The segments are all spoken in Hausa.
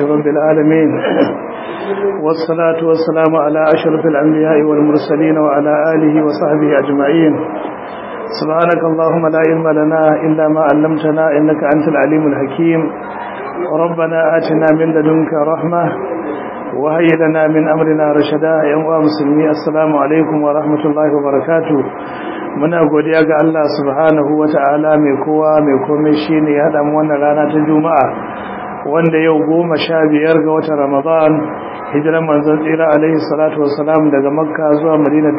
رب العالمين والصلاة والسلام على أشرف الأنبياء والمرسلين وعلى آله وصحبه أجمعين سبحانك اللهم لا علم لنا إلا ما علمتنا إنك أنت العليم الحكيم ربنا آتنا من لدنك رحمة وهيئ لنا من أمرنا رشدا يا مسلمي السلام عليكم ورحمة الله وبركاته muna godiya ga Allah subhanahu wata'ala mai kowa mai komai shine ya haɗa mu wannan rana ta juma'a wanda yau goma sha biyar ga watan ramadan hijiran manzon tsira alaihi salatu wassalam daga makka zuwa madina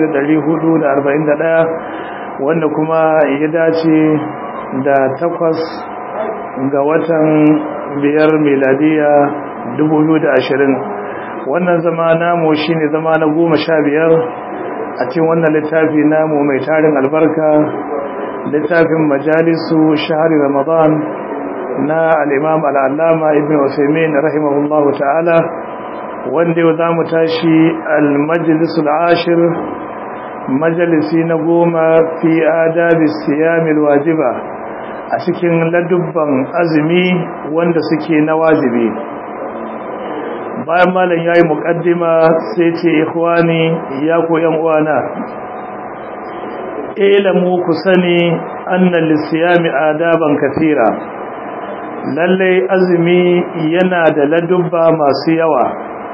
1441 wanda kuma ya dace da takwas ga watan biyar miladiya 2020 wannan zama namu shine zama na goma sha biyar a cikin wannan littafi namu mai tarin albarka littafin majalisu shahari ramadan na al'imam al'allama ibn usaimin rahimahullahu ta'ala wanda yau za mu tashi al-majalisul ashir majalisi na goma fi adabi siyamil wajiba a cikin ladubban azumi wanda suke na wajibi bayan malam ya yi muƙaddima sai ce ikhwani ya koyan uwana ilamu ku sani annan lissiyami adaban kafira lallai azumi yana da ladubba masu yawa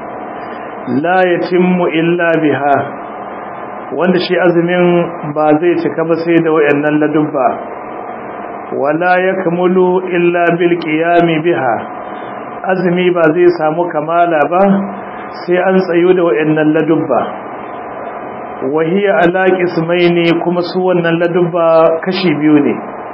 la yatimmu illa biha wanda shi azumin ba zai cika ba sai da wayannan ladubba wala yakmulu illa bil qiyami biha azumi ba zai samu kamala ba sai an tsayo da wayannan ladubba wahiya ala qismaini kuma su wannan ladubba kashi biyu ne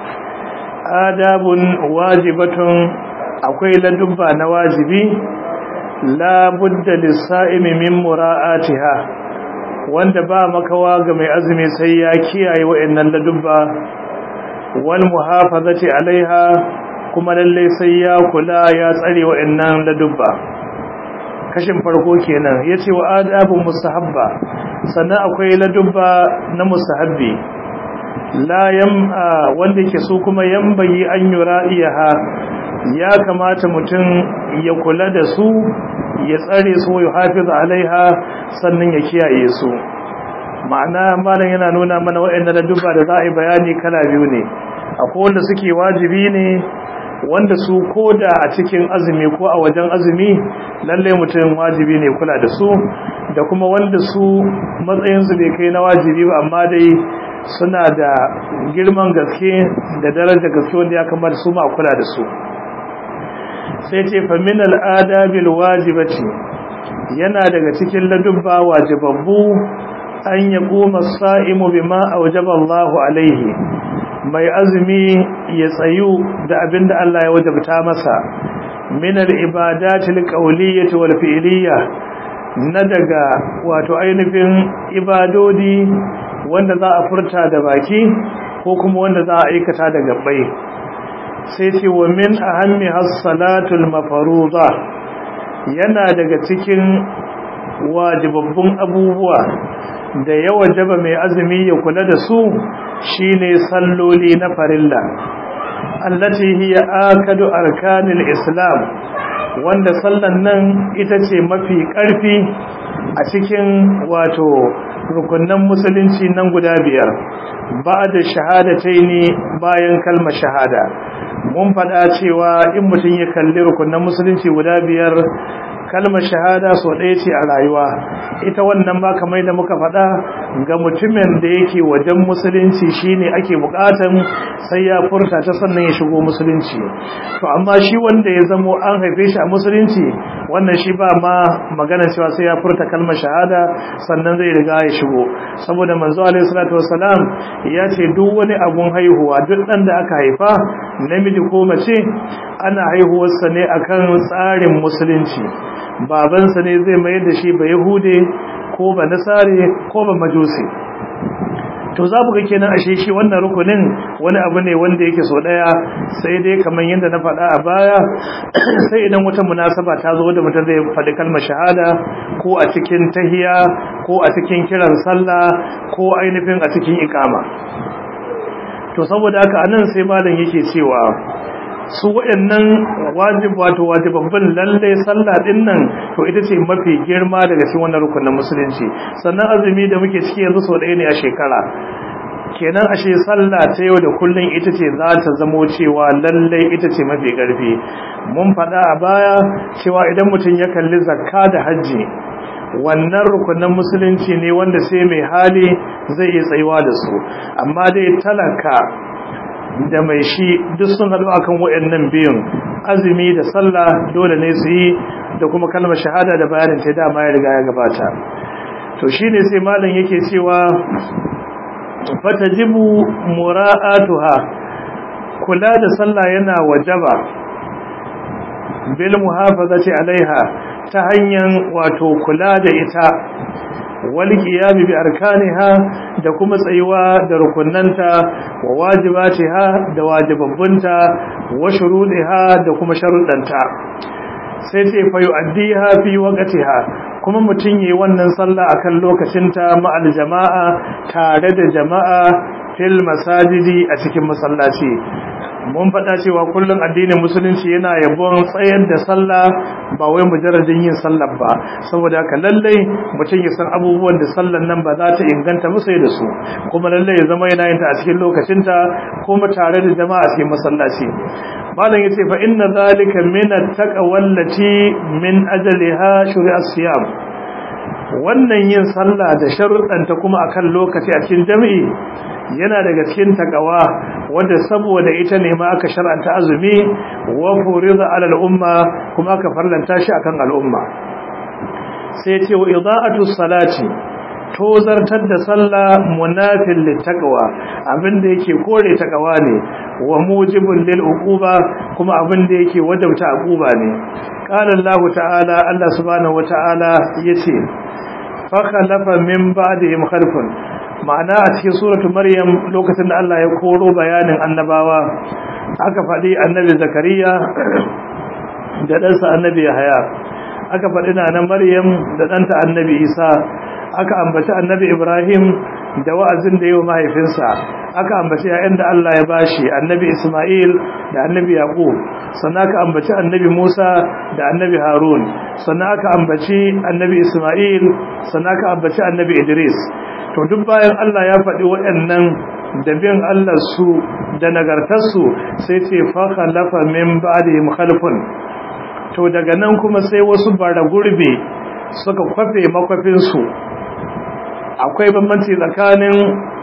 adabun wajibatun akwai ladubba na wajibi la budda lis-sa'imi min mura'atiha wanda ba makawa ga mai azumi sai ya kiyaye wayannan ladubba wal muhafazati alaiha kuma lalle sai ya kula ya tsare wa'annan ladubba kashin farko kenan yace wa adabun mustahabba sannan akwai ladubba na mustahabbi la yam wanda yake so kuma yambayi an yura'iha ya kamata mutum ya kula da su ya tsare su ya hafiz alaiha sannan ya kiyaye su ma'ana malam yana nuna mana wa'annan ladubba da za a yi bayani kala biyu ne akwai wanda suke wajibi ne wanda su koda a cikin azumi ko a wajen azumi lalle mutum wajibi ne kula da su da kuma wanda su matsayinsu bai kai na wajibi ba amma dai suna da girman gaske da daraja gaske wanda ya kamata su ma kula da su sai ce famin al'adabil wajibati yana daga cikin ladubba wajibabbu an ya goma sa'imu bima aujaba Allahu alaihi mai azumi ya tsayu da abinda Allah ya wajabta masa min al-ibadatil qawliyyah wal fi'liyyah na daga wato ainihin ibadodi wanda za a furta da baki ko kuma wanda za a aikata da gabbai sai ce wa min ahammi as-salatul mafruḍa yana daga cikin wajibabbun abubuwa da ya wajaba mai azumi ya kula da su shine salloli na farilla allati hiya akadu arkanil islam wanda sallan nan ita ce mafi karfi a cikin wato rukunnan musulunci nan guda biyar ba'da shahadataini bayan kalmar shahada mun faɗa cewa in mutum ya kalli rukunnan musulunci guda biyar kalmar shahada so ɗaya ce a rayuwa ita wannan ma kamar da muka faɗa ga mutumin da yake wajen musulunci shine ake buƙatan sai ya furta ta sannan ya shigo musulunci to amma shi wanda ya zamo an haife shi a musulunci wannan shi ba ma magana cewa sai ya furta kalmar shahada sannan zai riga ya shigo saboda manzo alaihi salatu wassalam ya ce duk wani abun haihuwa duk ɗan da aka haifa namiji ko mace ana haihuwarsa ne akan tsarin musulunci babansa ne zai mayar da shi ba yahude ko ba nasare ko ba majusi to za mu ga kenan ashe shi wannan rukunin wani abu ne wanda yake so daya sai dai kamar yadda na faɗa a baya sai idan wata munasaba ta zo da mutum zai faɗi kalmar shahada ko a cikin tahiya ko a cikin kiran sallah ko ainihin a cikin ikama to saboda haka anan sai malam yake cewa su waɗannan wajib wato wajibabbin lalle sallah din nan to ita ce mafi girma daga cikin wannan rukunin musulunci sannan azumi da muke ciki yanzu sau ɗaya ne a shekara kenan ashe sallah ta yau da kullun ita ce za ta zamo cewa lalle ita ce mafi ƙarfi mun faɗa a baya cewa idan mutum ya kalli zakka da hajji wannan rukunin musulunci ne wanda sai mai hali zai iya tsayuwa da su amma dai talaka da mai shi duk sun haɗu akan waɗannan biyun azumi da sallah dole ne su yi da kuma kalmar shahada da bayanin ta dama ya riga ya gabata to shine sai malam yake cewa fatajibu mura'atuha kula da sallah yana wajaba bil muhafazati alaiha ta hanyar wato kula da ita wal qiyam bi arkaniha da kuma tsayuwa da rukunnanta wa wajibatiha da wajibabbunta wa shuruɗiha da kuma sharuɗanta sai ce fa yu'addiha fi waqtiha kuma mutun yayi wannan sallah akan lokacinta ma'al jama'a tare da jama'a fil masajidi a cikin masallaci mun faɗa cewa kullum addinin musulunci yana yabon tsayar da sallah ba wai mujarradin yin sallah ba saboda haka lallai mutum ya san abubuwan da sallan nan ba za ta inganta ba sai da su kuma lallai ya zama yana yin ta a cikin lokacinta kuma tare da jama'a a cikin masallaci malam yace fa inna zalika min at-taqwallati min ajliha shuri'a siyam wannan yin sallah da sharuɗanta kuma akan lokaci a cikin jami'i yana daga cikin takawa wanda saboda ita ne ma aka shar'anta azumi wa furiza ala al-umma kuma aka farlanta shi akan al'umma sai ce wa ida'atu salati tozartar da sallah munafil littaqwa abinda yake kore takawa ne wa mujibul lil uquba kuma abinda yake wajabta uquba ne qala Allah ta'ala Allah subhanahu wa ta'ala yace fa khalafa min ba'dihim khalfun ma'ana a cikin suratu maryam lokacin da Allah ya koro bayanin annabawa aka faɗi annabi zakariya da ɗansa annabi yahaya aka faɗi na maryam da ɗanta annabi isa aka ambaci annabi ibrahim da wa'azin da yi wa mahaifinsa aka ambaci yayan da Allah ya bashi annabi isma'il da annabi yaqub sannan aka ambaci annabi musa da annabi harun sannan aka ambaci annabi isma'il sannan aka ambaci annabi idris to duk bayan Allah ya faɗi waɗannan da bin Allah su da nagartarsu sai ce fa khalafa min ba'dihim khalfun to daga nan kuma sai wasu bara gurbe suka kwafe makwafin su akwai bambanci tsakanin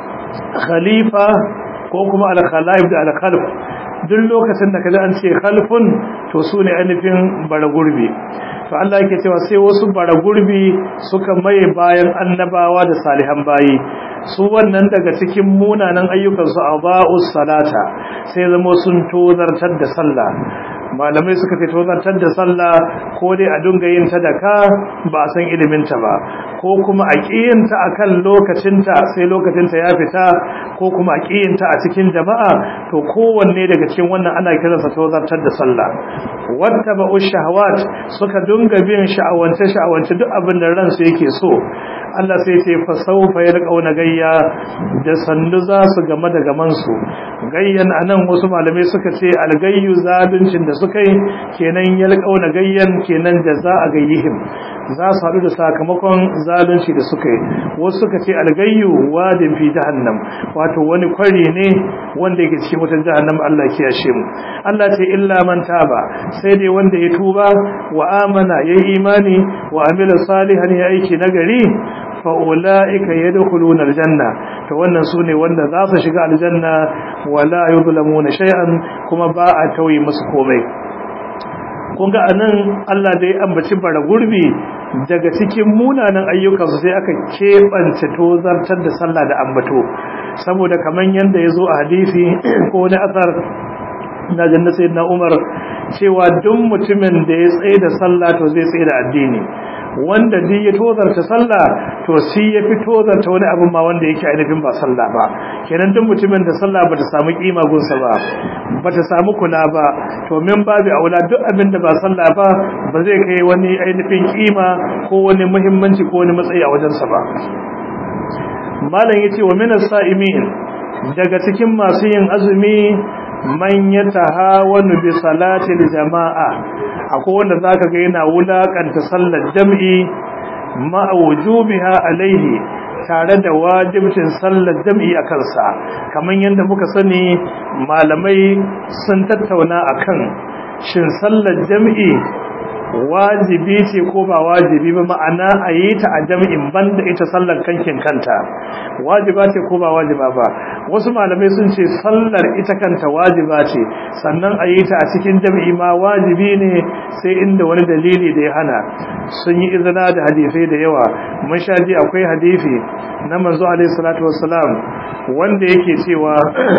khalifa ko kuma al-khalaif da al-khalf duk lokacin da kaji an ce khalfun to su ne ainihin bara gurbi to Allah yake cewa sai wasu bara gurbi suka maye bayan annabawa da salihan bayi su wannan daga cikin munanan ayyukansu a ba'us salata sai zama sun tozartar da sallah malamai suka ce tozartar da sallah ko dai a dunga yin ta da ka ba a san iliminta ba ko kuma a ƙiyinta a kan lokacinta sai lokacinta ya fita ko kuma a ƙiyinta a cikin jama'a to kowanne daga cikin wannan ana kiransa tozartar da sallah wata ba'u shahawat suka dunga bin sha'awance sha'awance duk abin da ransu yake so Allah sai ce fa sawfa yalqauna gayya da sandu za su game da gaman su gayyan anan wasu malamai suka ce algayyu zaluncin da suka yi kenan yalqauna gayyan kenan jaza'a gayyihim za su haɗu da sakamakon zalunci da suka yi wasu suka ce algayyu wadin fi jahannam wato wani kwari ne wanda yake cikin wutar jahannam Allah ya kiyashe mu Allah ce illa man taba sai dai wanda ya tuba wa amana yayi imani wa amila salihan ya aiki nagari fa ulaika yadkhuluna aljanna to wannan sune wanda za su shiga aljanna wala yuzlamuna shay'an kuma ba a tauye musu komai kun ga anan Allah da ya ambaci bara gurbi daga cikin munanan ayyukansu sai aka keɓance tozartar da sallah da ambato saboda kaman yanda ya zo a hadisi ko wani asar na janna sayyidina Umar cewa duk mutumin da ya tsaye da sallah to zai tsaye da addini wanda duk ya tozarta sallah to shi ya fi tozarta wani abin ma wanda yake ainihin ba sallah ba kenan duk mutumin da sallah bata samu kima gunsa ba bata samu kula ba to min babu aula duk abin da ba sallah ba ba zai kai wani ainihin kima ko wani muhimmanci ko wani matsayi a wajensa ba malam yace wa minas sa'imin daga cikin masu yin azumi man yatahawanu bi salatil jama'a akwai wanda zaka ga yana wulakanta sallar jam'i ma wujubiha alaihi tare da wajibcin sallar jam'i a kansa kamar yadda muka sani malamai sun tattauna akan shin sallar jam'i wajibi ce ko ba wajibi ba ma'ana a yi ta a jam'in banda ita sallar kankin kanta wajiba ce ko ba wajiba ba wasu malamai sun ce sallar ita kanta wajiba ce sannan a yi ta a cikin jam'i ma wajibi ne sai inda wani dalili da ya hana sun yi izina da hadisai da yawa mun sha ji akwai hadisi na manzo alaihi salatu wassalam wanda yake cewa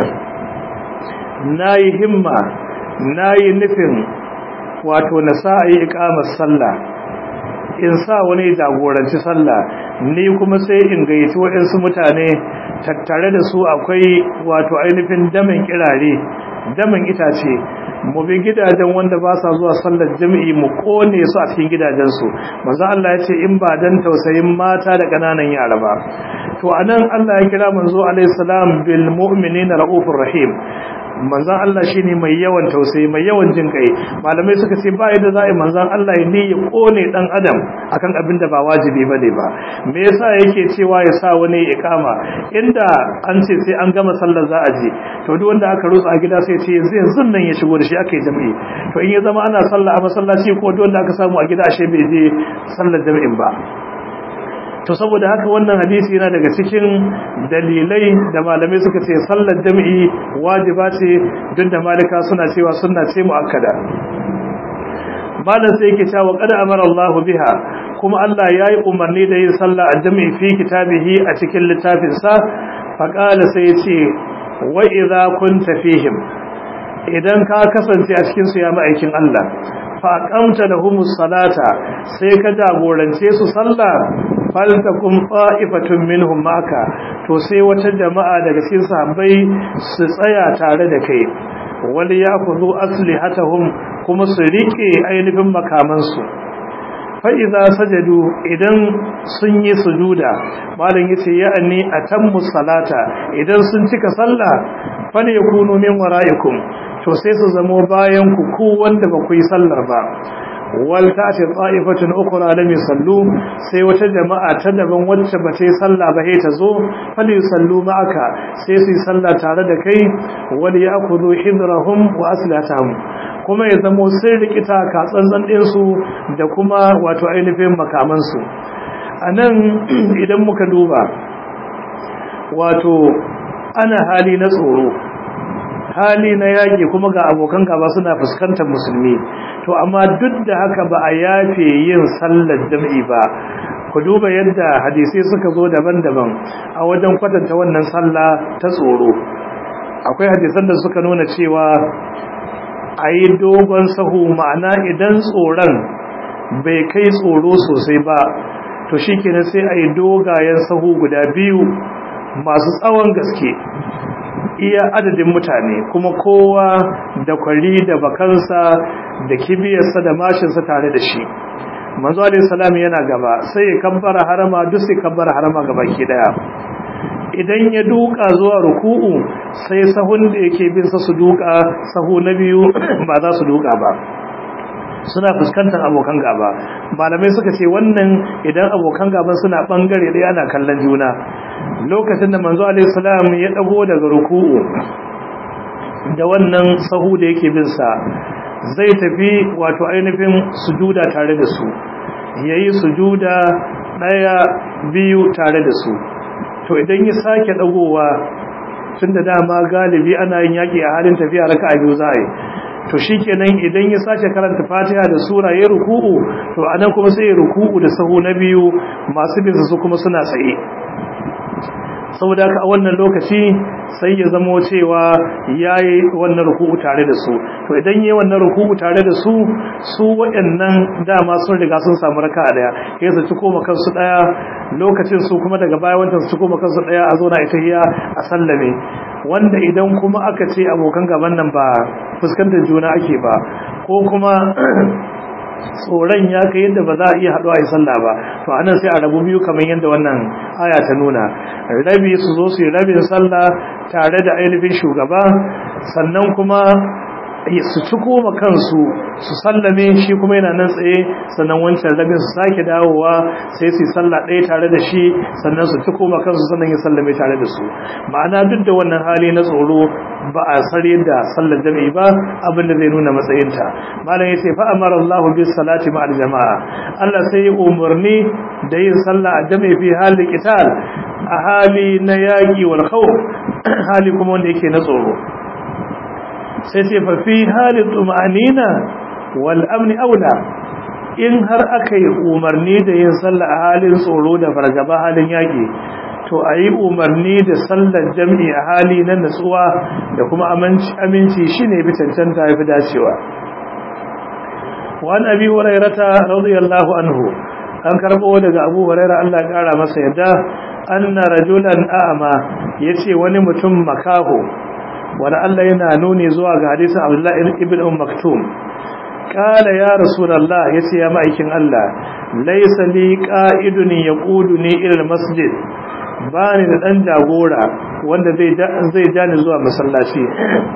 nayi himma nayi nufin wato na sa a yi ikamar sallah in sa wani jagoranci sallah ni kuma sai in gayyaci waɗansu mutane tattare da su akwai wato ainihin damin kirare damin itace mu bi gidajen wanda ba sa zuwa sallar jami'i mu kone su a cikin gidajensu manzo Allah ya ce in ba dan tausayin mata da kananan yara ba to anan Allah ya kira manzo alaihi salam bil mu'minina raufur rahim manzan Allah shine mai yawan tausayi mai yawan jin kai malamai suka ce ba yadda za a yi manzan Allah ne ya kone dan adam akan abin da ba wajibi bane ba me yasa yake cewa ya sa wani ikama inda an ce sai an gama sallar za a je to duk wanda aka rutsa a gida sai ce yanzu yanzu nan ya shigo da shi aka yi jami'i to in ya zama ana sallah a masallaci ko duk wanda aka samu a gida ashe bai je sallar jami'in ba to saboda haka wannan hadisi yana daga cikin dalilai da malamai suka ce sallar jami'i wajiba ce duk da malika suna cewa sunna ce muakkada malam sai yake cewa qad amara Allahu biha kuma Allah yayi umarni da yin sallah a jami'i fi kitabihi a cikin littafin sa fa qala sai yace wa idza kunta fihim idan ka kasance a cikin su ya ma'aikin Allah fa aqamta lahumus salata sai ka jagorance su sallah faltakum ta'ifatun minhum maka to sai wata jama'a daga cikin sahabbai su tsaya tare da kai wal ya'khudhu aslihatahum kuma su rike ainihin makaman su fa idza sajadu idan sun yi sujuda malam yace ya'ani atammu salata idan sun cika sallah fal yakunu min wara'ikum to sai su zamo bayan ku ku wanda ba ku yi sallar ba wal ta'ti ta'ifatun ukhra lam yusallu sai wata jama'a ta daban wacce ba ta yi sallah ba sai ta zo fal yusallu ma'aka sai su yi sallah tare da kai wal ya'khudhu hidrahum wa aslatahum kuma ya zamo sun rikita ka tsantsan din su da kuma wato ainihin makaman su anan idan muka duba wato ana hali na tsoro hali na yaƙi kuma ga abokan gaba suna fuskantar musulmi to amma duk da haka ba a yafe yin sallar jam'i ba ku duba yadda hadisai suka zo daban-daban a wajen kwatanta wannan sallah ta tsoro akwai hadisan da suka nuna cewa a yi dogon sahu ma'ana idan tsoron bai kai tsoro sosai ba to shi kenan sai a yi dogayen sahu guda biyu masu tsawon gaske iya adadin mutane kuma kowa da kwari da bakansa da kibiyarsa da mashinsa tare da shi manzo alayhi salam yana gaba sai ya kabbara harama duk sai kabbara harama gaba ki daya idan ya duka zuwa ruku'u sai sahun da yake bin sa su duka sahu na biyu ba za su duka ba suna fuskantar abokan gaba malamai suka ce wannan idan abokan gaban suna bangare ɗaya ana kallon juna lokacin da manzo alaihi salam ya dago daga ruku'u da wannan sahu da yake bin sa zai tafi wato ainihin sujuda tare da su yayi sujuda daya biyu tare da su to idan ya sake dagowa tunda dama galibi ana yin yaki a halin tafiya raka'a biyu za a yi to shikenan idan ya sace karanta Fatiha da sura ya ruku'u to anan kuma sai ya ruku'u da sahu na biyu masu bin su kuma suna tsaye saboda haka a wannan lokaci sai ya zamo cewa yayi wannan ruku'u tare da su to idan yayi wannan ruku'u tare da su su waɗannan dama sun riga sun samu raka'a daya sai su ci koma kansu daya lokacin su kuma daga baya wannan su ci koma kansu daya a zo na ita hiya a sallame wanda idan kuma aka ce abokan gaban nan ba fuskantar juna ake ba ko kuma tsoron ya kai yadda ba za a iya haɗuwa a sallah ba to anan sai a rabu biyu kamar yadda wannan aya ta nuna rabi su zo su yi rabin sallah tare da ainihin shugaba sannan kuma su ci koma kansu su sallame shi kuma yana nan tsaye sannan wancan rabin su sake dawowa sai su yi sallah ɗaya tare da shi sannan su ci koma kansu sannan ya sallame tare da su ma'ana duk da wannan hali na tsoro ba a sare da sallar jami'i ba abin da zai nuna matsayinta malam yace fa amara Allahu bis salati ma'al jama'a Allah sai ya umarni da yin sallah a jami'i fi hali qital a hali na yaki wal khawf hali kuma wanda yake na tsoro sai ce fa fi hali tuma'anina wal amni aula in har aka yi umarni da yin sallah a halin tsoro da fargaba halin yaki to a yi umarni da sallar jam'i a hali na natsuwa da kuma aminci shi ne cancanta ya fi dacewa wani abi hurairata radiyallahu anhu an karɓo daga abu huraira Allah ya ƙara masa yadda anna rajulan a'ama yace wani mutum makaho wani Allah yana nuni zuwa ga hadisin Abdullahi ibn Umm Maktum kala ya rasulullah yace ya ma'aikin Allah laysa li qa'idun yaquduni ila masjid bani da dan jagora wanda zai zai jani zuwa masallaci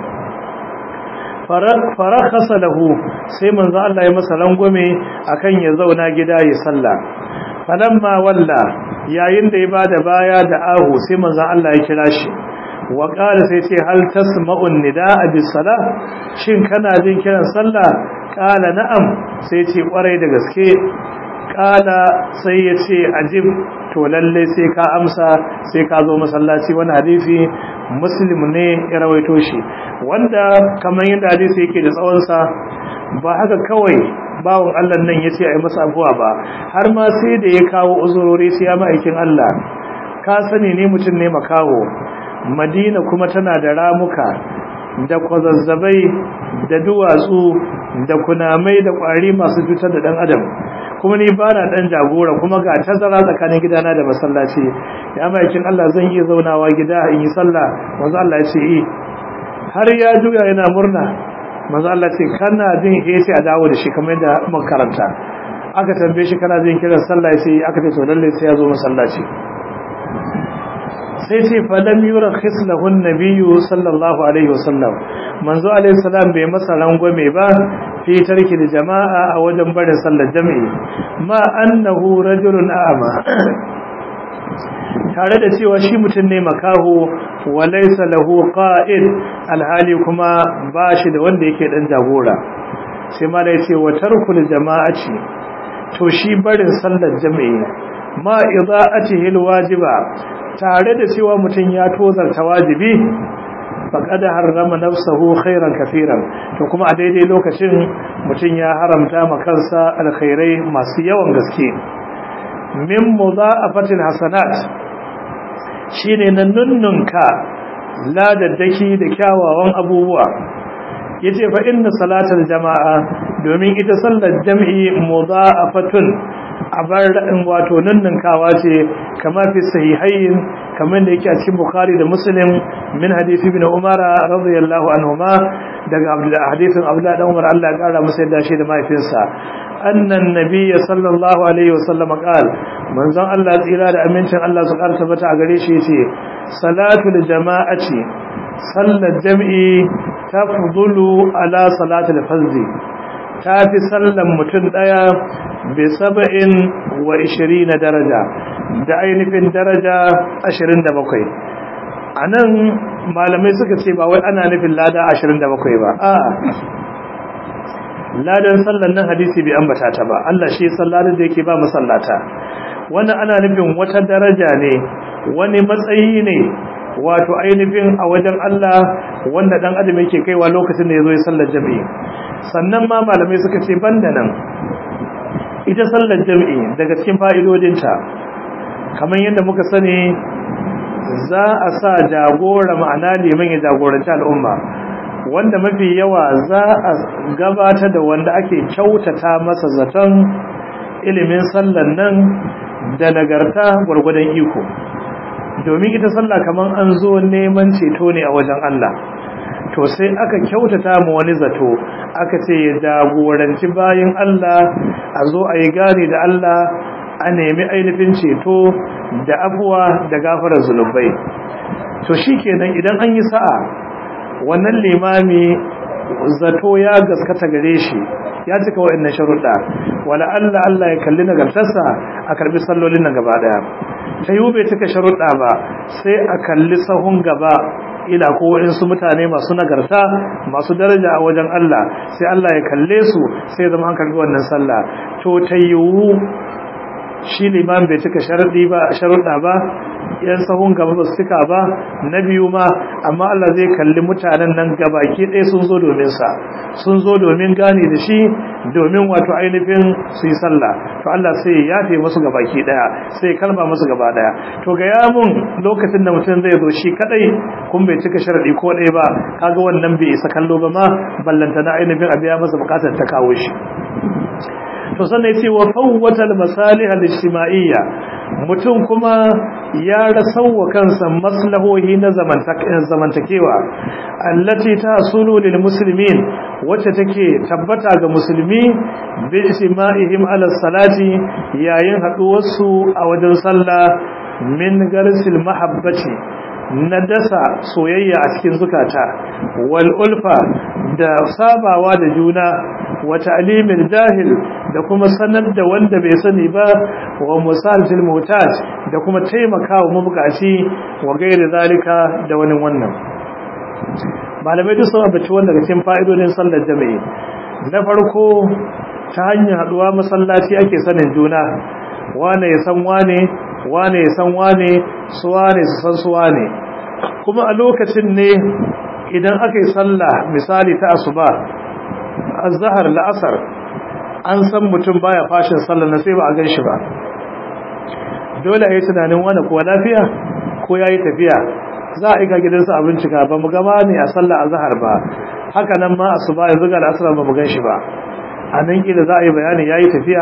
farakhasa lahu sai manzo Allah ya masa rangwame akan ya zauna gida ya salla falamma walla yayin da ya bada baya da ahu sai manzo Allah ya kira shi wa qala sai ce hal tasma'un nidaa bis sala shin kana jin kiran sallah qala na'am sai ce kwarai da gaske qala sai ya ce ajib to lalle sai ka amsa sai ka zo masallaci wani hadisi muslim ne ya rawaito shi wanda kamar yadda hadisi yake da tsawon sa ba haka kawai bawon Allah nan yace ai masa abuwa ba har ma sai da ya kawo uzurori sai ya ma'aikin Allah ka sani ne mutum ne makaho madina kuma tana da ramuka da kwazazzabai da duwatsu da kunamai da kwari masu cutar da dan adam kuma ni ba na dan jagora kuma ga tazara tsakanin gidana da masallaci ya maikin Allah zan iya zaunawa gida in yi sallah manzo Allah ya ce yi har ya juya yana murna manzo Allah ce kana jin yace a dawo da shi kamar yadda mun karanta aka tambaye shi kana jin kiran sallah sai aka ce to lalle sai ya zo masallaci sai ce falam yura khislahun nabiyyu sallallahu alaihi wasallam manzo alaihi salam bai masa rangwame ba fi tarki da jama'a a wajen barin sallar jami'i ma annahu rajulun a'ma tare da cewa shi mutum ne makaho wa laysa lahu qa'id alhali kuma ba shi da wanda yake dan jagora sai ma da yace wa tarkul jama'ati to shi barin sallar jami'i ma ida'atihi alwajiba tare da cewa mutum ya tozarta wajibi faqad harrama nafsahu khairan kafiran to kuma a daidai lokacin mutum ya haramta ma kansa alkhairai masu yawan gaske min mudha'afatil hasanat shine nan nunnunka ladaddaki da kyawawan abubuwa yace fa inna salatal jama'a domin ita sallar jam'i mudha'afatun abar in wato nunnunkawa ce kama fi sahihain kamar da yake a cikin bukhari da muslim min hadisi ibn umar radiyallahu anhuma daga abdullah hadisin abdullah dan umar Allah ya kara masa yadda shi da mahaifinsa annan nabiyyi sallallahu alaihi wasallam qal manzon Allah tsira da amincin Allah su karta bata a gare shi yace salatul jama'ati sallar jam'i tafdulu ala salatul fardhi ta fi sallan mutum ɗaya bai saba'in wa ishirin daraja da ainihin daraja ashirin da bakwai a nan malamai suka ce ba wai ana nufin lada ashirin da bakwai ba a ladan sallan nan hadisi bai ambata ta ba Allah shi salladin da yake ba masallata wannan ana nufin wata daraja ne wani matsayi ne wato ainihin a wajen Allah wanda dan adam yake kaiwa lokacin da yazo ya sallar jami'i sannan ma malamai suka ce banda nan ita sallar jami'i daga cikin fa'idodinta kamar yadda muka sani za a sa jagora ma'ana liman ya jagoranci al'umma wanda mafi yawa za a gabata da wanda ake kyautata masa zaton ilimin sallar nan da nagarta gwargwadon iko domin ita sallah kaman an zo neman ceto ne a wajen Allah to sai aka kyautata mu wani zato aka ce ya jagoranci bayin Allah a zo a yi gane da Allah a nemi ainihin ceto da afuwa da gafarar zunubai to shikenan idan an yi sa'a wannan limami zato ya gaskata gare shi ya cika wa'annan sharuɗa wala Allah Allah ya kalli nagartarsa a karbi sallolin nan gaba daya ta yi bai cika sharuɗa ba sai a kalli sahun gaba ila ko su mutane masu nagarta masu daraja a wajen Allah sai Allah ya kalle su sai zama an karbi wannan sallah to ta yiwu shi liman bai cika sharaɗi ba sharuɗa ba yan sahun gaba ba su cika ba na biyu ma amma Allah zai kalli mutanen nan gabaki ɗaya sun zo domin sa sun zo domin gane da shi domin wato ainihin su yi sallah to Allah sai ya yafe musu gabaki ɗaya sai kalma musu gaba ɗaya to ga ya mun lokacin da mutum zai zo shi kadai kun bai cika sharaɗi ko ɗaya ba kaga wannan bai isa kallo ba ma ballanta na ainihin abiya masa bukatar ta kawo shi to sannan yace wa fawwata al-masalih al-ijtima'iyya mutum kuma ya rasawa kansa maslahohi na zamantakewa allati tasulu lil muslimin wacce take tabbata ga musulmi bi ijtima'ihim ala salati yayin haduwar su a wajen sallah min garsil mahabbati na dasa soyayya a cikin zukata wal ulfa da sabawa da juna wa ta'limil jahil da kuma sanar da wanda bai sani ba wa musalil mutaj da kuma taimakawa mabukaci wa gairi zalika da wani wannan malamai duk sun abaci wanda daga cikin fa'idodin sallar jami'i na farko ta hanyar haduwa masallaci ake sanin juna wane ya san wane wane ya san wane su wane su san su wane kuma a lokacin ne idan aka yi sallah misali ta asuba azhar la'asar an san mutum baya fashin sallah na sai ba a gan shi ba dole a yi tunanin wani kuwa lafiya ko ya yi tafiya za a iga gidansa a bincika ba mu gama ne a sallah azhar ba haka nan ma asuba yanzu ga la'asar ba mu gan shi ba a nan kila za a yi bayanin ya yi tafiya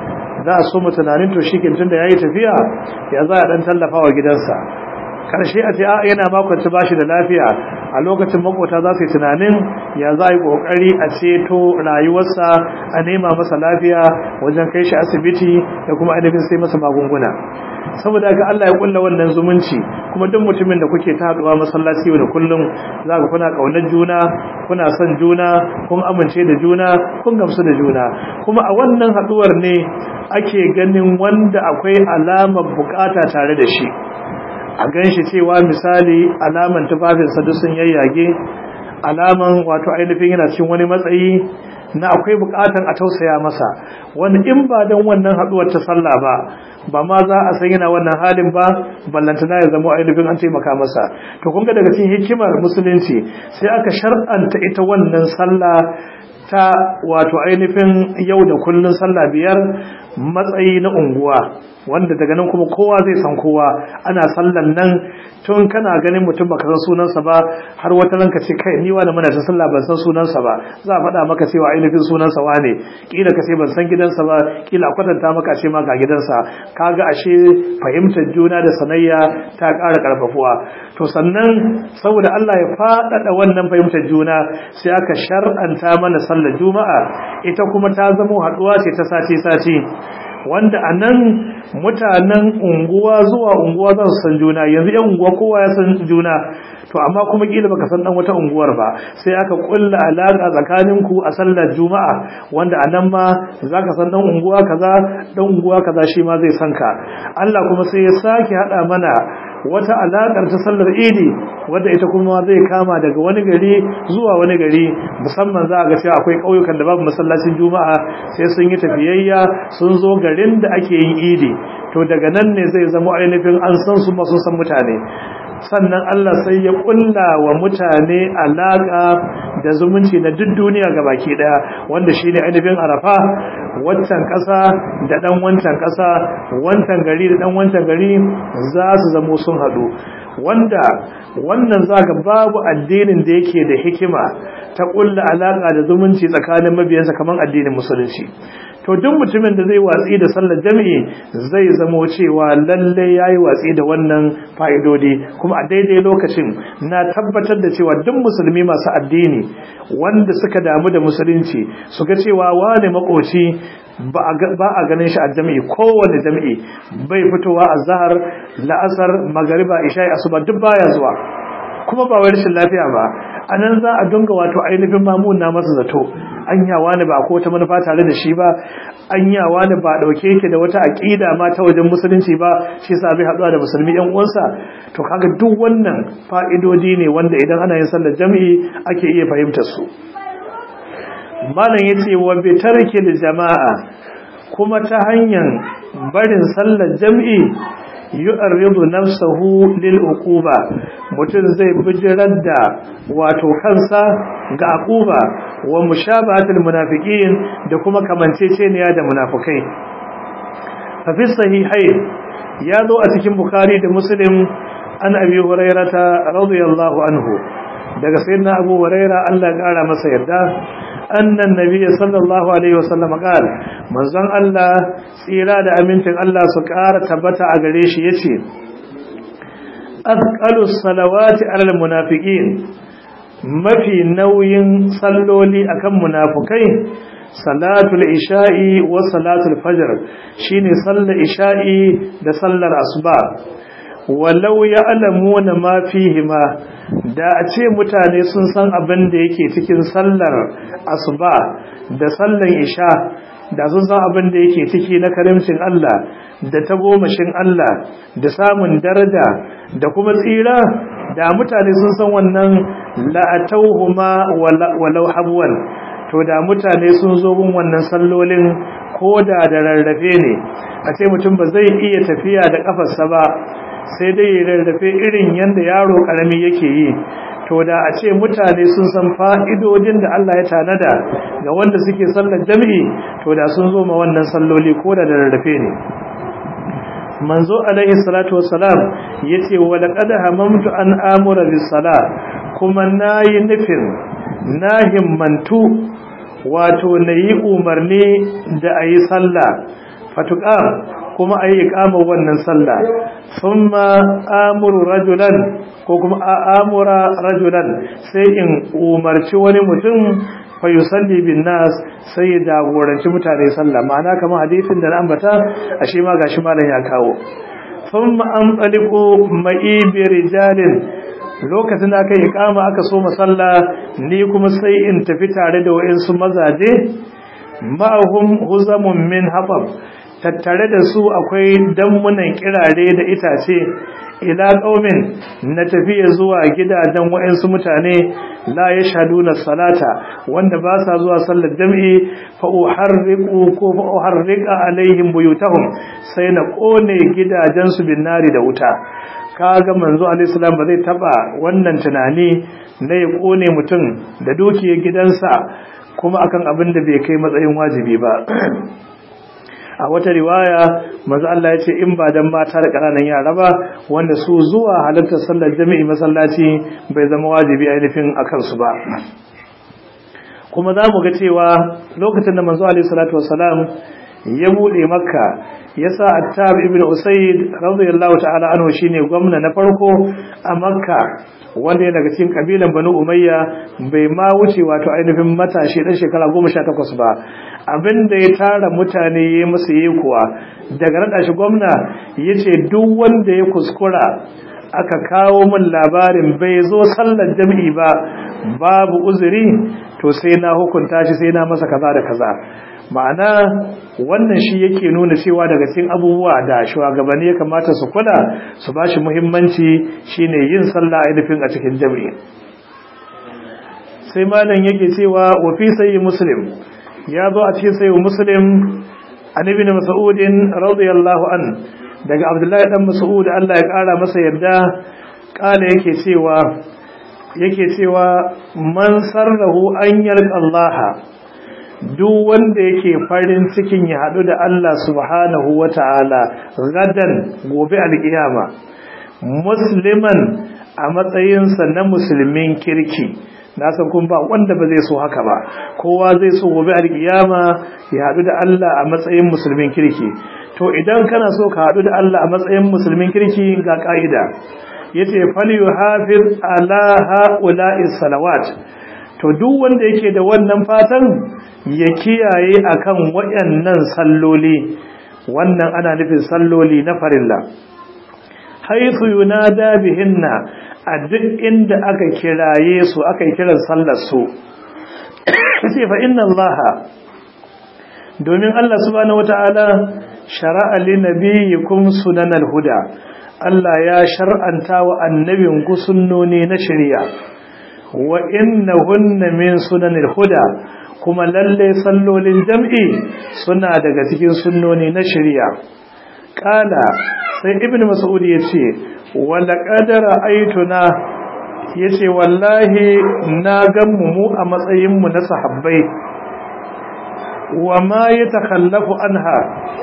za a so mu tunanin to shi tun da ya yi tafiya ya za a ɗan tallafa wa gidansa karshe a ce a yana makwanci ba shi da lafiya a lokacin makota za su yi tunanin ya za a yi kokari a ceto rayuwarsa a nema masa lafiya wajen kai shi asibiti da kuma ainihin sai masa magunguna saboda ga Allah ya kulla wannan zumunci kuma duk mutumin da kuke ta haduwa masallaci da kullum za ku kuna kaunar juna kuna son juna kun amince da juna kun gamsu da juna kuma a wannan haduwar ne ake ganin wanda akwai alamar bukata tare da shi a ganshi cewa misali alaman tufafinsa duk sun yayyage alaman wato ainihin yana cikin wani matsayi na akwai bukatan a tausaya masa wani in ba don wannan haduwar ta sallah ba ba ma za a san yana wannan halin ba ballantana ya zama ainihin an taimaka masa to kun ga daga cikin hikimar musulunci sai aka shar'anta ita wannan sallah ta wato ainihin yau da kullun sallah biyar matsayi na unguwa wanda daga nan kuma kowa zai san kowa ana sallan nan tun kana ganin mutum baka san sunansa ba har wata ranka ce kai ni wani muna ta sallah ban san sunansa ba za a faɗa maka cewa ainihin sunansa wane kila ka ce ban san gidansa ba kila a kwatanta maka ce ma ga gidansa kaga ashe fahimtar juna da sanayya ta ƙara ƙarfafuwa to sannan saboda Allah ya faɗaɗa wannan fahimtar juna sai aka shar'anta mana sallar juma'a ita kuma ta zama haɗuwa ce ta sati-sati wanda a nan mutanen unguwa zuwa unguwa za su san juna yanzu yan unguwa kowa ya san juna to amma kuma kila baka san dan wata unguwar ba sai aka kulla alaka tsakanin ku a sallar juma'a wanda a nan ma zaka san dan unguwa kaza dan unguwa kaza shi ma zai san ka Allah kuma sai ya sake hada mana wata alakar ta sallar idi wadda ita kuma zai kama daga wani gari zuwa wani gari musamman za a ga cewa akwai ƙauyukan da babu masallacin juma'a sai sun yi tafiyayya sun zo garin da ake yin idi to daga nan ne zai zama ainihin an san su masu san mutane sannan Allah sai ya kulla wa mutane alaka da zumunci na duk duniya baki daya wanda shine ainihin arafa wancan kasa da dan wancan kasa wancan gari da dan wancan gari za su zamo sun hadu wanda wannan zaka babu addinin da yake da hikima ta kulla alaka da zumunci tsakanin mabiyansa kamar addinin musulunci to duk mutumin da zai watsi da sallar jami'i zai zamo cewa lalle yayi watsi da wannan fa'idodi kuma a daidai lokacin na tabbatar da cewa duk musulmi masu addini wanda suka damu da musulunci su ga cewa wane makoci ba a ganin shi a jami'i kowane jami'i bai fitowa a zahar la'asar magariba isha'i asuba duk baya zuwa kuma ba wai rashin lafiya ba a nan za a dunga wato ainihin mamun na masa zato an yawa ne ba ko wata manufa tare da shi ba an yawa ne ba dauke yake da wata aqida ma ta wajen musulunci ba shi yasa bai haɗuwa da musulmi yan uwansa to kaga duk wannan fa'idodi ne wanda idan ana yin sallar jami'i ake iya fahimtar su malam yace wa bi tarkil jama'a kuma ta hanyar barin sallar jami'i yu'arridu nafsahu lil uquba mutum zai bijirar da wato kansa ga aquba wa mushabahatul munafiqin da kuma kamanceceniya da munafikai fa fi sahihain ya zo a cikin bukhari da muslim an abi hurairata radiyallahu anhu daga sayyidina abu huraira Allah ya kara masa yarda annan nabiyyi sallallahu alaihi wasallam qal manzon Allah tsira da amincin Allah su ƙara tabbata a gare shi yace azqalu salawati alal munafiqin mafi nauyin salloli akan munafukai salatul isha'i wa salatul fajr shine sallar isha'i da sallar asuba walau ya'lamuna ma fihima da a ce mutane sun san abin da yake cikin sallar asuba da sallar isha da sun san abin da yake ciki na karimcin Allah da tagomashin Allah da samun daraja da kuma tsira da mutane sun san wannan la'atauhuma walau habwan to da mutane sun zo gun wannan sallolin ko da da rarrafe ne a ce mutum ba zai iya tafiya da kafarsa ba sai dai ya rarrafe irin yadda yaro karami yake yi to da a ce mutane sun san fa'idodin da Allah ya tanada ga wanda suke sallar jami'i to da sun zo ma wannan salloli ko da da rarrafe ne manzo alaihi salatu wassalam yace wa laqad hamamtu an amura bis sala kuma nayi nufin na himmantu wato nayi umarni da ayi sallah fatuqa kuma ayi iqama wannan sallah thumma amuru rajulan ko kuma amura rajulan sai in umarci wani mutum fa yusalli bin nas sai ya jagoranci mutane sallah ma'ana kamar hadisin da na ambata ashe ma gashi malam ya kawo thumma anṭaliqu ma'i bi rijalin lokacin da aka yi ikama aka so masalla ni kuma sai in tafi tare da wayansu mazaje ma'ahum huzamun min habab tattare da su akwai dammunan kirare da itace ila qaumin na tafiya zuwa gidajen wayansu mutane la yashhaduna salata wanda ba sa zuwa sallar jami'i fa uharriqu ko fa uharriqa alaihim buyutahum sai na kone gidajen su bin nari da wuta kaga manzo alaihi salam ba zai taba wannan tunani na ya kone mutum da dukiyar gidansa kuma akan abin da bai kai matsayin wajibi ba a wata riwaya manzo Allah ya ce in ba dan mata da kananan yara ba wanda su zuwa halartar sallar jami'i masallaci bai zama wajibi ainihin akan su ba kuma za mu ga cewa lokacin da manzo alaihi salatu wassalam ya bude makka yasa attab ibn usayd radiyallahu ta'ala anhu shine gwamna na farko a makka wanda ya daga cikin kabilan banu umayya bai ma wuce wato ainihin matashi dan shekara 18 ba abinda ya tara mutane ya musu yi kuwa daga rada shi gwamna yace duk wanda ya kuskura aka kawo min labarin bai zo sallar jami'i ba babu uzuri to sai na hukunta shi sai na masa kaza da kaza ma'ana wannan shi yake nuna cewa daga cikin abubuwa da shugabanni ya kamata su kula su bashi muhimmanci shine yin sallah ainihin a cikin jami'i sai malam yake cewa wa fi sayyi muslim ya zo a cikin sayyi muslim an ibn mas'ud radiyallahu an daga abdullahi dan mas'ud Allah ya kara masa yarda kala yake cewa yake cewa man sarrahu an yalqa Allah duk wanda yake farin cikin ya hadu da Allah subhanahu wataala gadan gobe alkiyama musliman a matsayinsa na musulmin kirki na san kun ba wanda ba zai so haka ba kowa zai so gobe alkiyama ya hadu da Allah a matsayin musulmin kirki to idan kana so ka hadu da Allah a matsayin musulmin kirki ga ka'ida yace falyuhafiz ala haula'i salawat to duk wanda yake da wannan fatan ya kiyaye akan wayannan salloli wannan ana nufin salloli na farilla haythu yunada bihinna a duk inda aka kiraye su aka yi kiran sallar su sai fa inna allaha domin Allah subhanahu wata'ala shara'a li nabiyyikum sunanal huda Allah ya shar'anta wa annabin ku sunnoni na shari'a wa innahunna min sunanil huda kuma lalle sallolin jam'i suna daga cikin sunnoni na shari'a kala sai ibnu mas'ud yace wa laqad ra'aytuna yace wallahi na gammu mu a matsayin mu na sahabbai wa ma yatakhallafu anha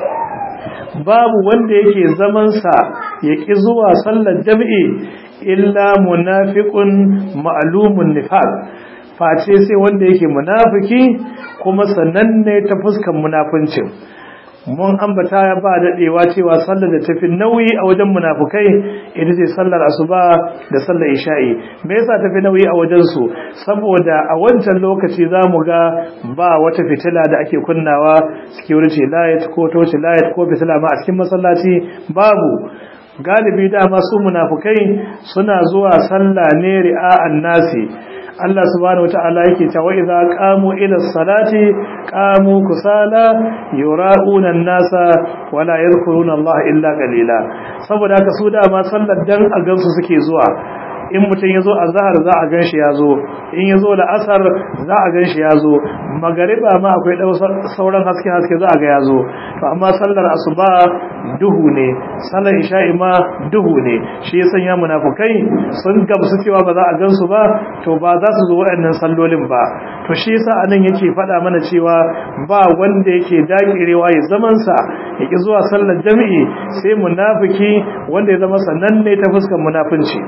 babu wanda yake zaman sa yaki zuwa sallar jami'i illa munafiqun ma'lumun nifaq face sai wanda yake munafiki kuma sananne ta fuskan munafincin mun ambata ya ba dadewa cewa sallar da tafi nauyi a wajen munafukai ita ce sallar asuba da sallar isha'i me yasa tafi nauyi a wajen su saboda a wancan lokaci zamu ga ba wata fitila da ake kunnawa security light ko torch light ko fitila ma a cikin masallaci babu galibi dama su munafukai suna zuwa sallah ne ri'a'an nasi Allah subhanahu wata'ala yake cewa idza qamu ila salati qamu kusala yura'una an-nasa wala yadhkuruna Allah illa qalila saboda haka su dama sallar dan a gansu suke zuwa in mutum yazo azhar za a ganshi yazo in yazo da asar za a ganshi yazo magariba ma akwai sauran haske haske za a ga yazo to amma sallar asuba duhu ne sallar isha'i ma duhu ne shi ya sanya munafukai sun gamsu cewa ba za a gansu ba to ba za su zo waɗannan sallolin ba to shi yasa anan yake faɗa mana cewa ba wanda yake dakirewa ya zaman sa yake zuwa sallar jami'i sai munafiki wanda ya zama sananne ta fuskar munafunci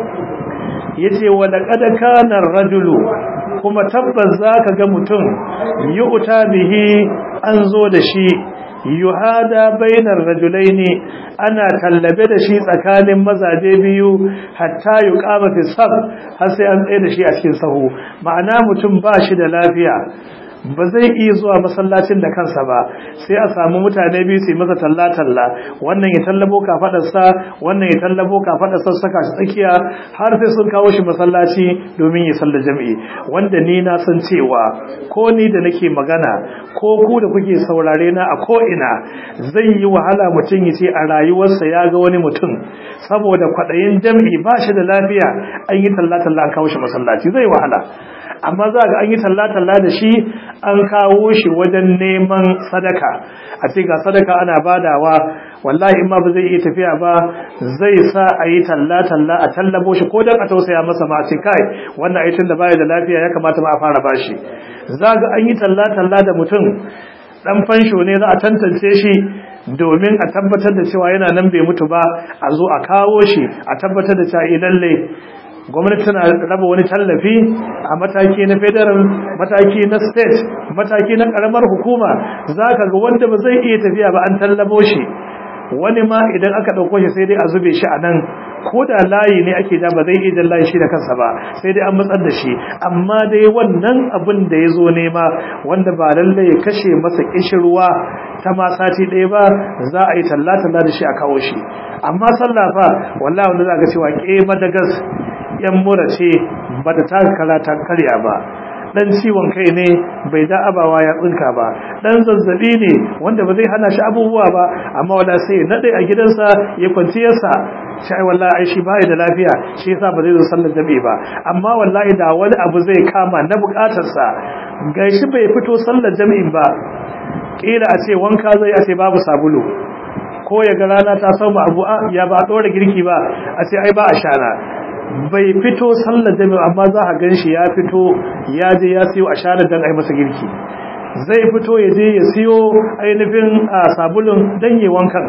yace wa laqad kana ar-rajulu kuma tabbas zaka ga mutum yu'ta bihi an zo da shi yuhada bainar rajulaini ana tallabe da shi tsakanin mazaje biyu hatta yuqama fi saf har sai an tsaye da shi a cikin sahu ma'ana mutum ba shi da lafiya ba zai iya zuwa masallacin da kansa ba sai a samu mutane biyu su yi masa talla-talla wannan ya tallabo kafadarsa wannan ya tallabo kafadarsa saka shi tsakiya har sai sun kawo shi masallaci domin ya salla jami'i wanda ni na san cewa ko ni da nake magana ko ku da kuke saurare na a ko ina zai yi wahala mutum ya ce a rayuwarsa ya ga wani mutum saboda kwaɗayin jami'i ba shi da lafiya an yi talla-talla an kawo shi masallaci zai wahala amma za ga an yi talla-talla da shi an kawo shi wajen neman sadaka a ce ga sadaka ana badawa wallahi in ma ba zai iya tafiya ba zai sa a yi talla-talla a tallabo shi ko don a tausaya masa ma a ce kai wannan aitin da baya da lafiya ya kamata ma a fara bashi za ga an yi talla-talla da mutum dan fansho ne za a tantance shi domin a tabbatar da cewa yana nan bai mutu ba a zo a kawo shi a tabbatar da cewa lalle gwamnati tana raba wani tallafi a mataki na federal mataki na state mataki na karamar hukuma za ka ga wanda ba zai iya tafiya ba an tallabo shi wani ma idan aka ɗauko shi sai dai a zube shi a nan ko da layi ne ake da ba zai iya layi shi da kansa ba sai dai an matsar da shi amma dai wannan abin da ya zo nema wanda ba lallai ya kashe masa kishirwa ta ma sati ɗaya ba za a yi talla-talla da shi a kawo shi amma sallah fa wallahi wanda za ka cewa ke madagas yan mura ce ba ta taka karata karya ba dan ciwon kai ne bai da abawa ya tsinka ba dan zazzabi ne wanda ba zai hana shi abubuwa ba amma wala sai nade a gidansa ya kwanciyarsa sai wallahi ai shi bai da lafiya shi yasa ba zai zo sallar jami'i ba amma wallahi da wani abu zai kama na bukatarsa gashi bai fito sallar jami'in ba kila a ce wanka zai a ce babu sabulu ko ya ga rana ta samu abu ya ba dora girki ba a ce ai ba a shana bai fito sallar jami'a amma za a gan shi ya fito ya je ya siyo a shana don a yi masa girki zai fito ya je ya siyo ainihin sabulun don yi wankan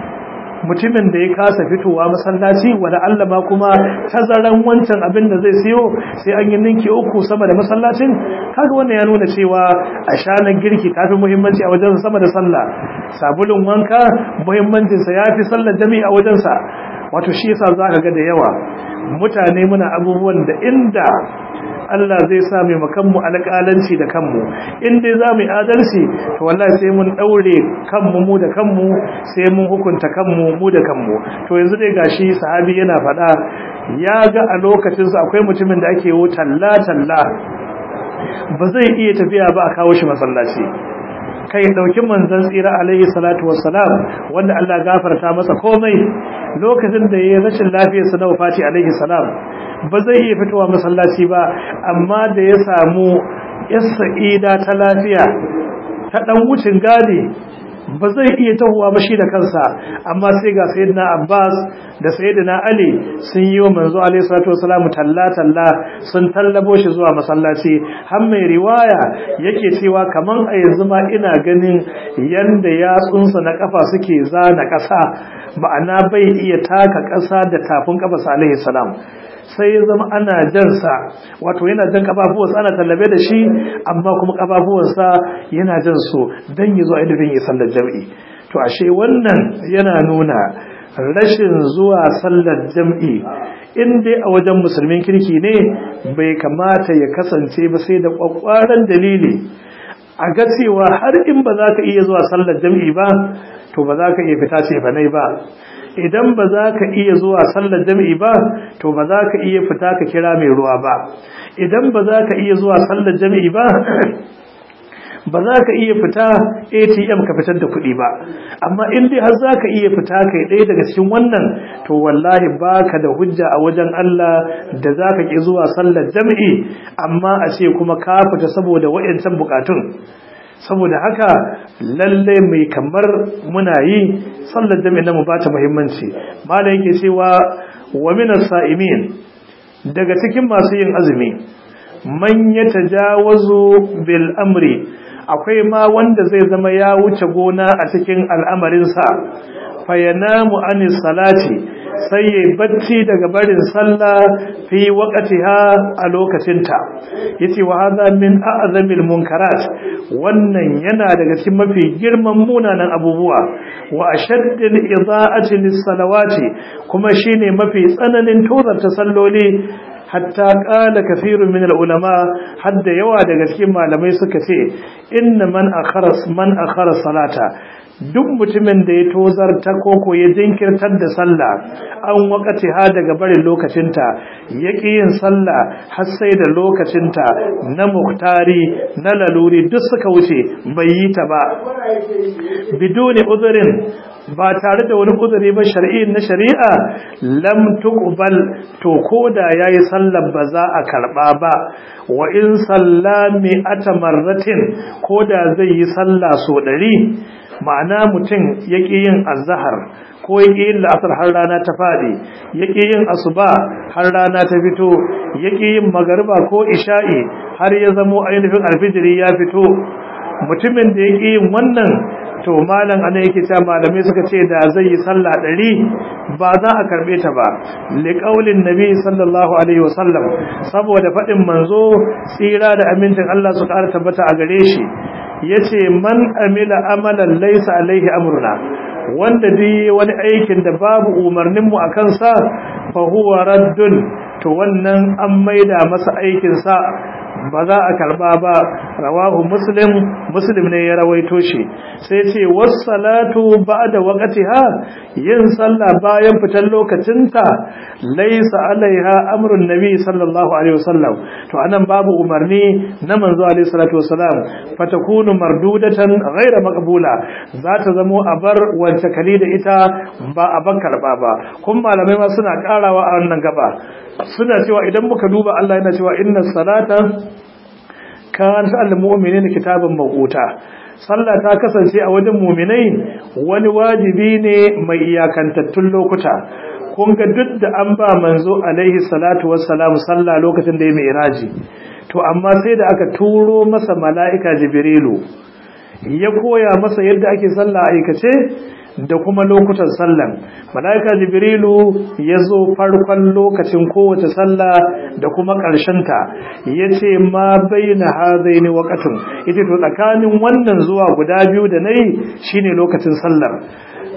mutumin da ya kasa fitowa masallaci wanda Allah ma kuma tazaran wancan abin da zai siyo sai an yi ninki uku sama da masallacin kaga wannan ya nuna cewa a shanar girki kafi muhimmanci a wajen sama da sallah sabulun wanka muhimmancinsa ya fi sallar jami'i a wajensa wato shi yasa za ka ga da yawa mutane muna abubuwan da inda Allah zai sa mai makanmu alƙalanci da kanmu in dai za mu yi adalci to wallahi sai mun daure kanmu mu da kanmu sai mun hukunta kanmu mu da kanmu to yanzu dai gashi sahabi yana faɗa ya ga a lokacinsa akwai mutumin da ake yi talla talla ba zai iya tafiya ba a kawo shi masallaci kai dauki manzon tsira alaihi salatu wassalam wanda Allah gafarta masa komai lokacin da yayin rashin lafiyar sa na wafati alaihi salam ba zai iya fitowa masallaci ba amma da ya samu yasa'ida ta lafiya ta dan wucin gadi ba zai iya tahowa ba shi da kansa amma sai ga sayyidina Abbas da sayyidina Ali sun yi wa manzo alaihi salatu wasalam talla talla sun tallabo shi zuwa masallaci har mai riwaya yake cewa kaman a yanzu ma ina ganin yanda yatsunsa na kafa suke zana kasa ma'ana bai iya taka kasa da tafin kafa alaihi salam sai ya zama ana jansa wato yana jan kafafuwansa ana tallabe da shi amma kuma kafafuwansa yana jan su don yi zuwa ilimin ya sallar jam'i to ashe wannan yana nuna rashin zuwa sallar jam'i in dai a wajen musulmin kirki ne bai kamata ya kasance ba sai da kwakwaran dalili a ga cewa har in ba za ka iya zuwa sallar jam'i ba to ba za ka iya fita ce ba ba idan ba za ka iya zuwa sallar jami'i ba to ba za ka iya fita ka kira mai ruwa ba idan ba za ka iya zuwa sallar jami'i ba ba za ka iya fita atm ka fitar da kuɗi ba amma in dai har za ka iya fita kai ɗaya daga cikin wannan to wallahi ba ka da hujja a wajen Allah da za ka ƙi zuwa sallar jami'i amma a ce kuma ka fita saboda wa'yancan bukatun saboda haka lalle mai kamar muna yi sallar jami'in na mu ba ta muhimmanci malam yake cewa wa minas sa'imin daga cikin masu yin azumi man yatajawazu bil amri akwai ma wanda zai zama ya wuce gona a cikin al'amarinsa fayanamu anis salati sai ya bacci daga barin sallah fi waqtiha a lokacinta yace wa hadha min a'zamil munkarat wannan yana daga cikin mafi girman munanan abubuwa wa ashaddil idaa'ati lis salawati kuma shine mafi tsananin tozarta salloli hatta qala kathirun min ulama hadda yawa daga cikin malamai suka ce inna man akhara man akhara salata duk mutumin da ya tozarta koko ya jinkirtar da sallah an wakati ha daga barin lokacinta yaki yin sallah har sai da lokacinta na muktari na laluri duk suka wuce bai yi ta ba biduni uzurin ba tare da wani uzuri ba shari'i na shari'a lam tuqbal to koda yayi sallar ba za a karba ba wa in sallami atamarratin koda zai yi sallah so 100 ma'ana mutum yake yin azhar ko yake yin la'asar har rana ta fadi yake yin asuba har rana ta fito yake yin magariba ko isha'i har ya zamo ainihin alfijiri ya fito mutumin da yake yin wannan to malam ana yake cewa malamai suka ce da zai yi sallah ɗari ba za a karɓe ta ba liƙaulin nabi sallallahu alaihi wasallam saboda faɗin manzo tsira da amincin Allah su ƙara tabbata a gare shi yace man amila amalan laysa alaihi amruna wanda dai wani aikin da babu umarnin mu akan sa fa huwa raddun to wannan an maida masa aikin sa ba za a karba ba rawahu muslim muslim ne ya rawaito shi sai ce wassalatu ba'da waqtiha yin sallah bayan fitar lokacinta laysa alaiha amrun nabi sallallahu alaihi wasallam to anan babu umarni na manzo alaihi salatu wasalam fatakunu mardudatan ghaira maqbula za ta zamo a bar wance kali da ita ba a ban karba ba kun malamai ma suna karawa a wannan gaba suna cewa idan muka duba Allah yana cewa inna salata kanat al-mu'minina kitaban mawquta sallah ta kasance a wajen mu'minai wani wajibi ne mai iyakantattun lokuta kun ga duk da an ba manzo alaihi salatu wassalam sallah lokacin da ya mi'raji to amma sai da aka turo masa mala'ika jibrilu ya koya masa yadda ake sallah aikace da kuma lokutan sallan malaika jibrilu ya zo farkon lokacin kowace sallah da kuma ta ya ce ma bai na hazaini wakatun ita to tsakanin wannan zuwa guda biyu da na yi shine lokacin sallar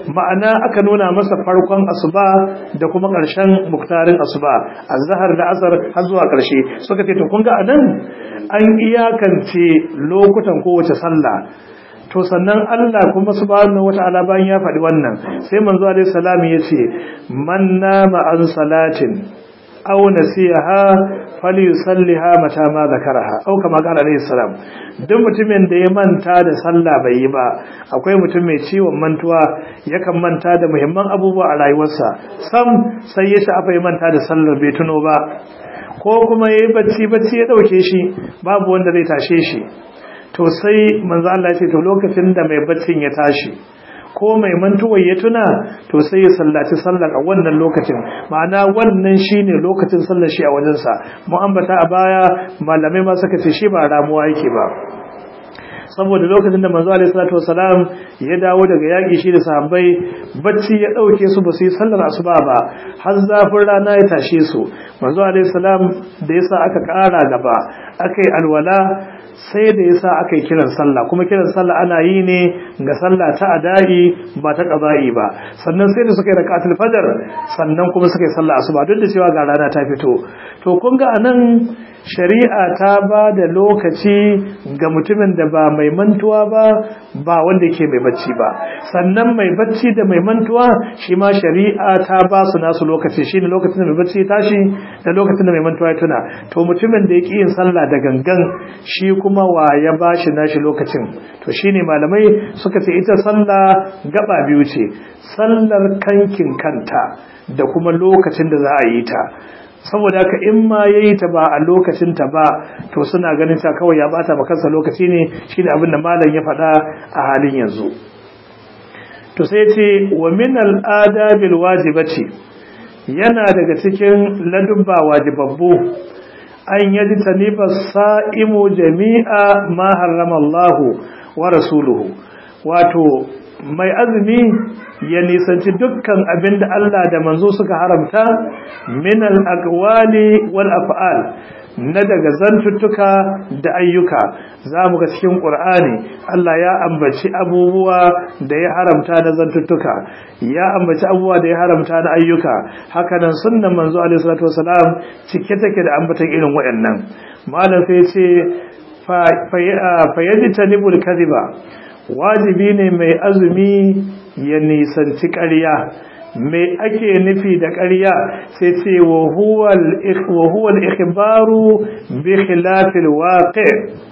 ma'ana aka nuna masa farkon asuba da kuma ƙarshen muktarin asuba azhar da asar har zuwa ƙarshe suka ce to kun ga anan an iyakance lokutan kowace sallah to sannan Allah kuma subhanahu wata'ala bayan ya faɗi wannan sai manzo alaihi salam yace man nama an salatin aw nasiha falyusalliha mata ma zakaraha aw kama qala alaihi salam duk mutumin da ya manta da sallah bai yi ba akwai mutum mai ciwon mantuwa yakan manta da muhimman abubuwa a rayuwarsa sam sai ya shafa ya manta da sallar bai tuno ba ko kuma yayi bacci bacci ya dauke shi babu wanda zai tashe shi to sai manzo Allah ya ce to lokacin da mai baccin ya tashi ko mai mantuwar ya tuna to sai ya sallaci sallar a wannan lokacin ma'ana wannan shine lokacin sallar shi a wajensa mu ambata a baya malamai ma suka ce shi ba ramuwa yake ba saboda lokacin da manzo alaihi salatu wasalam ya dawo daga yaki shi da sahabbai bacci ya dauke su ba su yi sallar asuba ba har zafin rana ya tashe su manzo alaihi salam da yasa aka kara gaba akai alwala sai da yasa aka yi kiran sallah kuma kiran sallah ana yi ne ga sallah ta adai ba ta qada'i ba sannan sai da suka yi rakatul fajr sannan kuma suka yi sallah asuba duk da cewa ga rana ta fito to kun ga anan shari'a ta ba da lokaci ga mutumin da ba mai mantuwa ba ba wanda yake mai bacci ba sannan mai bacci da mai mantuwa shi ma shari'a ta ba su nasu lokaci shine lokacin da mai bacci tashi da lokacin da mai mantuwa ya tuna to mutumin da yake yin sallah da gangan shi kuma wa ya bashi nashi lokacin to shine malamai suka ce ita sallah gaba biyu ce sallar kankin kanta da kuma lokacin da za a yi ta saboda haka in ma yayi ta ba a lokacin ta ba to suna ganin ta kawai ya bata maka kansa lokaci ne shine abin da malam ya faɗa a halin yanzu to sai ce wa min al-adabi wajibati yana daga cikin ladubba wajibabbu an yaji taniba sa'imu jami'a ma harrama Allah wa rasuluhu wato mai azumi ya nisanci dukkan abin da Allah da manzo suka haramta min al-aqwali wal af'al na daga zantuttuka da ayyuka zamu ga cikin Qur'ani Allah ya ambaci abubuwa da ya haramta na zantuttuka ya ambaci abubuwa da ya haramta na ayyuka hakanan sunnan manzo alaihi salatu wasalam cike take da ambatan irin waɗannan malam sai ce fa fa yajtanibul kadhiba wajibi ne mai azumi ya nisanci ƙarya mai ake nufi da ƙarya sai ce wa huwal ikhbaru bi khilafil waqi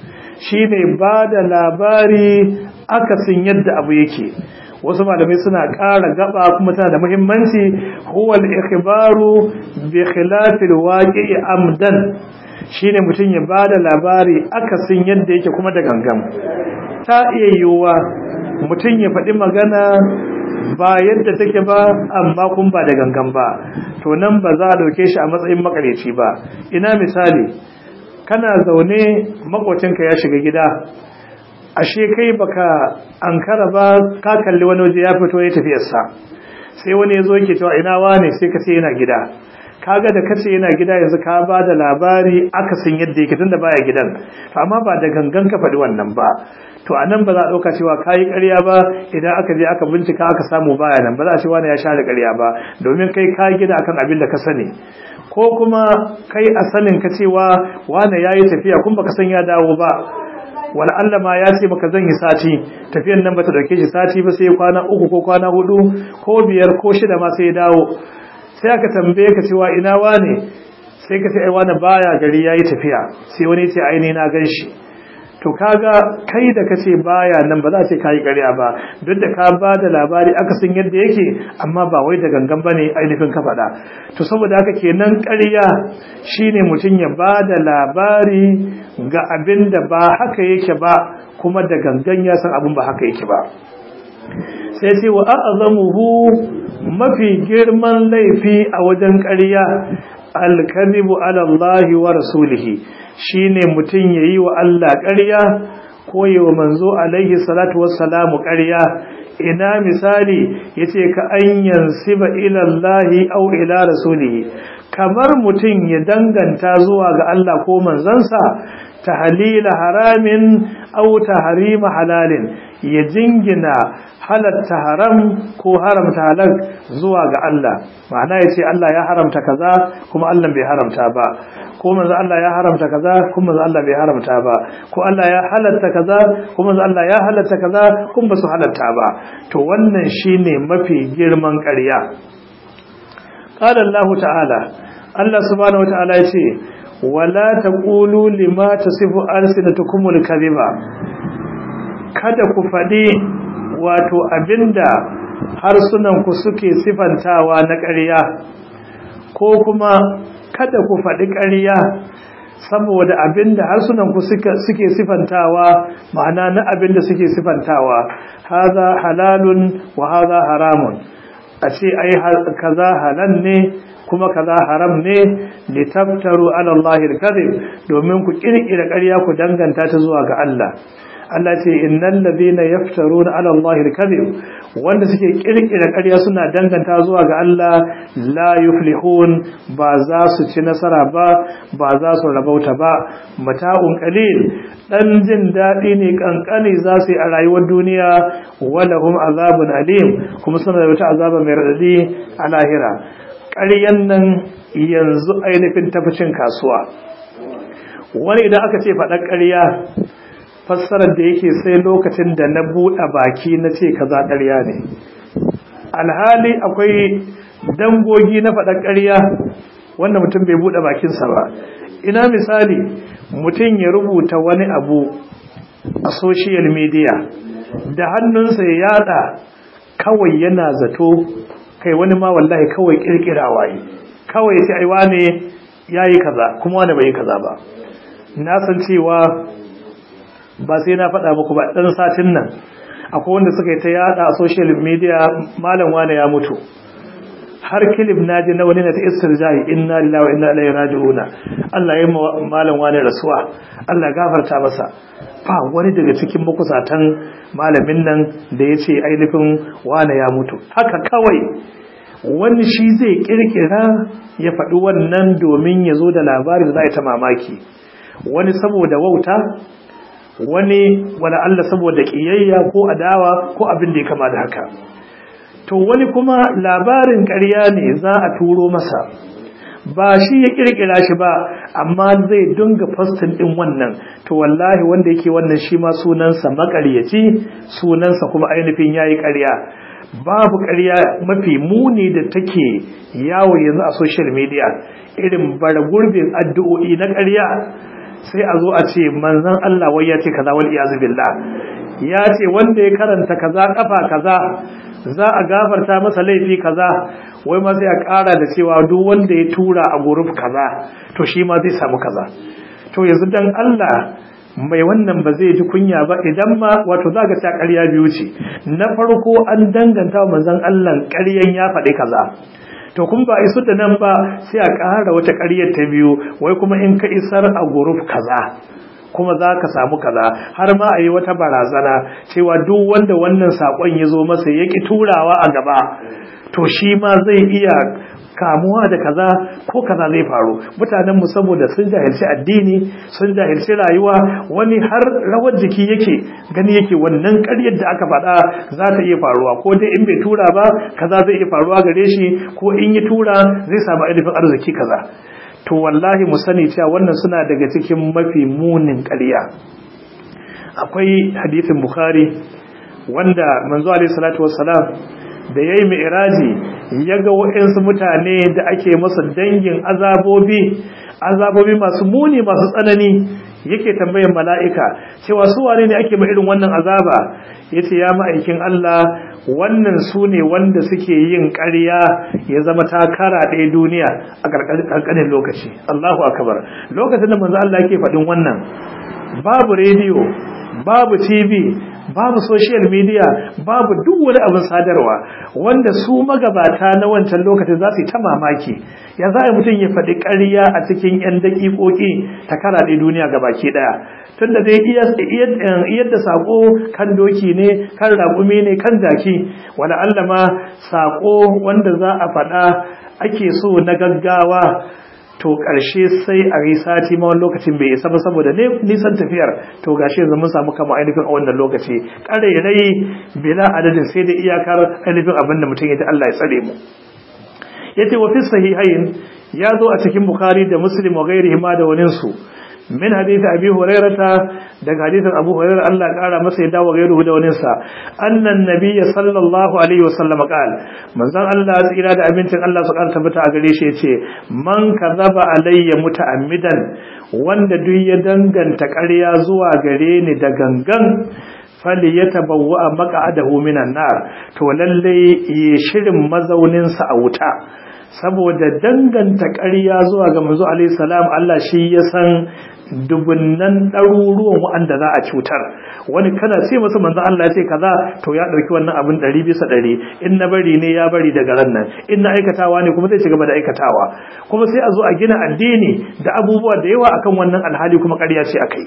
shine ba da labari akasin yadda abu yake wasu malamai suna ƙara gaba kuma tana da muhimmanci huwal ikhbaru bi khilafil waqi amdan shine mutum ya ba da labari akasin yadda yake kuma da gangan ta iya yiwuwa mutum ya faɗi magana ba yadda take ba amma kun ba da gangan ba to nan ba za a ɗauke shi a matsayin makareci ba ina misali kana zaune makwacinka ya shiga gida ashe kai baka ankara ba ka kalli wani waje ya fito ya tafiyarsa sai wani ya zo yake cewa ina wane sai ka ce yana gida kaga da kace yana gida yanzu ka ba da labari akasin yadda yake tunda baya gidan to amma ba da gangan ka faɗi wannan ba to anan ba za a ɗauka cewa kayi ƙarya ba idan aka je aka bincika aka samu baya nan ba za a ce wani ya share ƙarya ba domin kai ka gida akan abin da ka sani ko kuma kai a sanin ka cewa wani ya yi tafiya kun baka san ya dawo ba wala Allah ma ya ce maka zan yi sati tafiyan nan bata dauke shi sati ba sai kwana uku ko kwana hudu ko biyar ko shida ma sai ya dawo sai aka tambaye ka cewa ina wane sai ka ce ai wane baya gari yayi tafiya sai wani ya ce ai ne na gan shi to kaga kai da kace baya nan ba za a ce kai ƙarya ba duk da ka ba da labari aka san yadda yake amma ba wai da gangan bane ainihin ka faɗa to saboda haka kenan ƙarya shine mutum ya ba da labari ga abin da ba haka yake ba kuma da gangan ya san abin ba haka yake ba sai ce wa a'zamuhu mafi girman laifi a wajen ƙarya al-kadhibu ala Allah wa rasulihi shine mutum yayi wa Allah ƙarya ko wa manzo alaihi salatu wassalamu ƙarya ina misali yace ka an yansiba ila Allah aw ila rasulihi kamar mutum ya danganta zuwa ga Allah ko manzansa tahlila haramin aw tahrima halalin ya jingina halatta haram ko haramta halal zuwa ga Allah ma'ana ya ce Allah ya haramta kaza kuma Allah bai haramta ba ko manzo Allah ya haramta kaza kuma manzo Allah bai haramta ba ko Allah ya halatta kaza kuma manzo Allah ya halatta kaza kuma ba su halatta ba to wannan shine mafi girman ƙarya qala Allah ta'ala Allah subhanahu wata'ala ya ce wala taqulu lima tasifu alsinatukumul kadhiba kada ku faɗi wato abinda harsunanku suke sifantawa na ƙarya ko kuma kada ku faɗi ƙarya saboda abinda harsunanku suke sifantawa ma'ana na abinda suke sifantawa haza halalun wa haza haramun a ce ai kaza halal ne kuma kaza haram ne litaftaru ala Allah al-kadhib domin ku kirkira ƙarya ku danganta ta zuwa ga Allah Allah ce innal ladina yaftaruna ala Allahi al-kadhib wanda suke kirkira ƙarya suna danganta zuwa ga Allah la yuflihun ba za su ci nasara ba ba za su rabauta ba mata'un qalil dan jin dadi ne kankani za su yi a rayuwar duniya walahum azabun alim kuma suna da wata azaba mai radadi a lahira ƙaryan nan yanzu ainihin taficin kasuwa wani idan aka ce faɗa ƙarya fassarar da yake sai lokacin da na buɗe baki na ce kaza ƙarya ne alhali akwai dangogi na faɗa ƙarya wanda mutum bai buɗe bakinsa ba ina misali mutum ya rubuta wani abu a social media da hannunsa ya yada kawai yana zato kai wani ma wallahi kawai kirkirawa yi kawai sai aiwa ne ya yi kaza kuma wani bai yi kaza ba na san cewa ba sai na faɗa muku ba ɗan satin nan akwai wanda suka yi ta yada a social media malam wane ya mutu har kilif na ji na wani na ta istirjahi inna lillahi wa inna ilaihi raji'una Allah ya yi malam wane rasuwa Allah gafarta masa ba wani daga cikin makusatan malamin nan da ya ce ainihin wane ya mutu haka kawai wani shi zai kirkira ya faɗi wannan domin ya zo da labari da za a ta mamaki wani saboda wauta wani wani Allah saboda ƙiyayya ko adawa ko abin da ya kama da haka to wani kuma labarin ƙarya ne za a turo masa ba shi ya kirkira shi ba amma zai dunga fastin din wannan to wallahi wanda yake wannan shi ma sunansa makaryaci sunansa kuma ainihin yayi ƙarya babu ƙarya mafi muni da take yawo yanzu a social media irin bara gurbin addu'o'i na ƙarya sai a zo a ce manzon Allah wai ya ce kaza wal iyaz billah ya ce wanda ya karanta kaza kafa kaza za a gafarta masa laifi kaza wai ma sai a ƙara da cewa duk wanda ya tura a guruf kaza to shi ma zai samu kaza to yanzu dan Allah mai wannan ba zai ji kunya ba idan ma wato za ka ta ƙarya biyu ce na farko an danganta manzon Allah ƙaryan ya faɗi kaza to kun ba isu da nan ba sai a ƙara wata ƙaryar ta biyu wai kuma in ka isar a guruf kaza kuma za ka samu kaza har ma a yi wata barazana cewa duk wanda wannan saƙon ya zo masa ya ƙi turawa a gaba to shi ma zai iya kamuwa da kaza ko kaza zai faru mutanenmu saboda sun jahilci addini sun jahilci rayuwa wani har rawar jiki yake gani yake wannan ƙaryar da aka faɗa za ta iya faruwa ko dai in bai tura ba kaza zai iya faruwa gare shi ko in ya tura zai samu ainihin arziki kaza to wallahi mu sani cewa wannan suna daga cikin mafi munin ƙarya akwai hadisin bukhari wanda manzo alaihi salatu wassalam da yayi mi'raji yaga waɗansu mutane da ake masa dangin azabobi azabobi masu muni masu tsanani yake tambayan mala'ika cewa su wane ne ake ma irin wannan azaba yace ya ma'aikin Allah wannan su ne wanda suke yin ƙarya ya zama takara ɗaya duniya a ƙarƙanin lokaci Allahu akbar lokacin da manzo Allah yake faɗin wannan babu rediyo babu TV babu social media babu duk wani abin sadarwa wanda su magabata na wancan lokacin za su yi ta mamaki ya za a mutum ya faɗi ƙarya a cikin 'yan daƙiƙoƙi ta karaɗe duniya ga baki ɗaya tun da dai yadda saƙo kan doki ne kan raƙumi ne kan jaki wani allama saƙo wanda za a faɗa ake so na gaggawa to ƙarshe sai a yi sati ma wani lokacin bai isa ba saboda nisan tafiyar to gashi yanzu mun samu kama ainihin a wannan lokaci ƙare rai bila adadin sai da iyakar ainihin abin da mutum ya ji Allah ya tsare mu yace wa fi sahihain ya zo a cikin bukhari da muslim wa gairihi ma da waninsu min hadith abi hurairata daga hadithin abu hurairah Allah kara masa ya dawo gairu da wani sa annan nabiyyi sallallahu alaihi wasallam qala manzon Allah tsira da abincin Allah su kara tabbata a gare shi yace man kazaba alayya muta'ammidan wanda duk ya danganta ƙarya zuwa gare ni da gangan fali ya tabawwa maq'adahu minan nar to lalle yi shirin mazaunin sa a wuta saboda danganta ƙarya zuwa ga manzo alaihi salam Allah shi ya san dubunnan ɗaruruwan waɗanda za a cutar wani kana sai masa manzo Allah ya ce kaza to ya ɗauki wannan abin ɗari bisa ɗari in na bari ne ya bari daga ran nan in na aikatawa ne kuma zai ci gaba da aikatawa kuma sai a zo a gina addini da abubuwa da yawa akan wannan alhali kuma ƙarya ce akai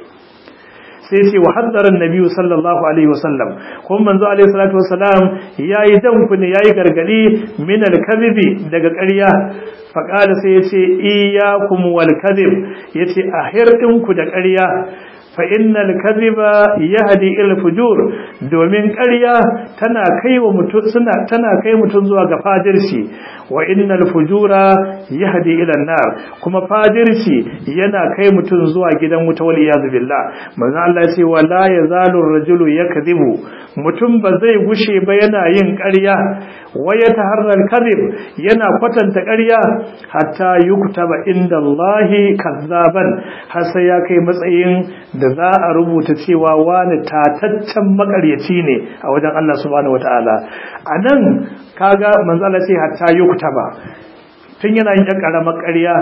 sai ce wa haddaran nabiyu sallallahu alaihi wasallam kuma manzo alaihi salatu wasalam yayi danku ne yayi gargadi min al-kadhibi daga ƙarya faqala sai yace iyyakum wal kadhib yace a hirdinku da ƙarya fa innal kadhiba yahdi ila fujur domin ƙarya tana kai wa mutum suna tana kai mutum zuwa ga fajirci wa innal fujura yahdi ila nar kuma fajirci yana kai mutum zuwa gidan wuta wal iyad billah manzo Allah ya ce wala yazalu ar-rajulu yakdhibu mutum ba zai gushe ba yana yin ƙarya wa yataharral kadhib yana kwatanta ƙarya hatta yuktaba inda Allah kazzaban har sai ya kai matsayin da za a rubuta cewa wani tataccen makaryaci ne a wajen Allah subhanahu wataala anan kaga manzo Allah sai hatta yuktaba tun yana yin karamar ƙarya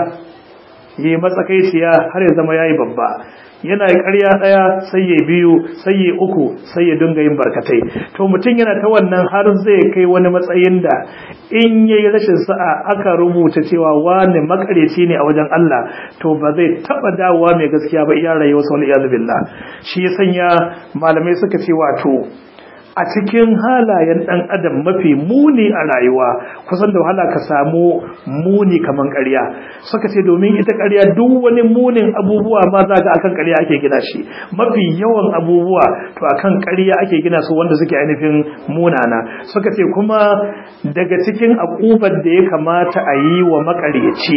yi matsakaiciya har ya zama yayi babba yana yi ƙarya ɗaya sai ya biyu sai ya uku sai ya dinga yin barkatai to mutum yana ta wannan har zai kai wani matsayin da in ya yi rashin sa'a aka rubuta cewa wani makareci ne a wajen Allah to ba zai taɓa dawowa mai gaskiya ba iya rayuwa sau iya billah shi ya sanya malamai suka ce wato a cikin halayen ɗan adam mafi muni a rayuwa kusan da wahala ka samu muni kaman ƙarya suka ce domin ita ƙarya duk wani munin abubuwa ma za ga akan ƙarya ake gina shi mafi yawan abubuwa to akan ƙarya ake gina su wanda suke ainihin munana suka ce kuma daga cikin akubar da ya kamata a yi wa maƙaryaci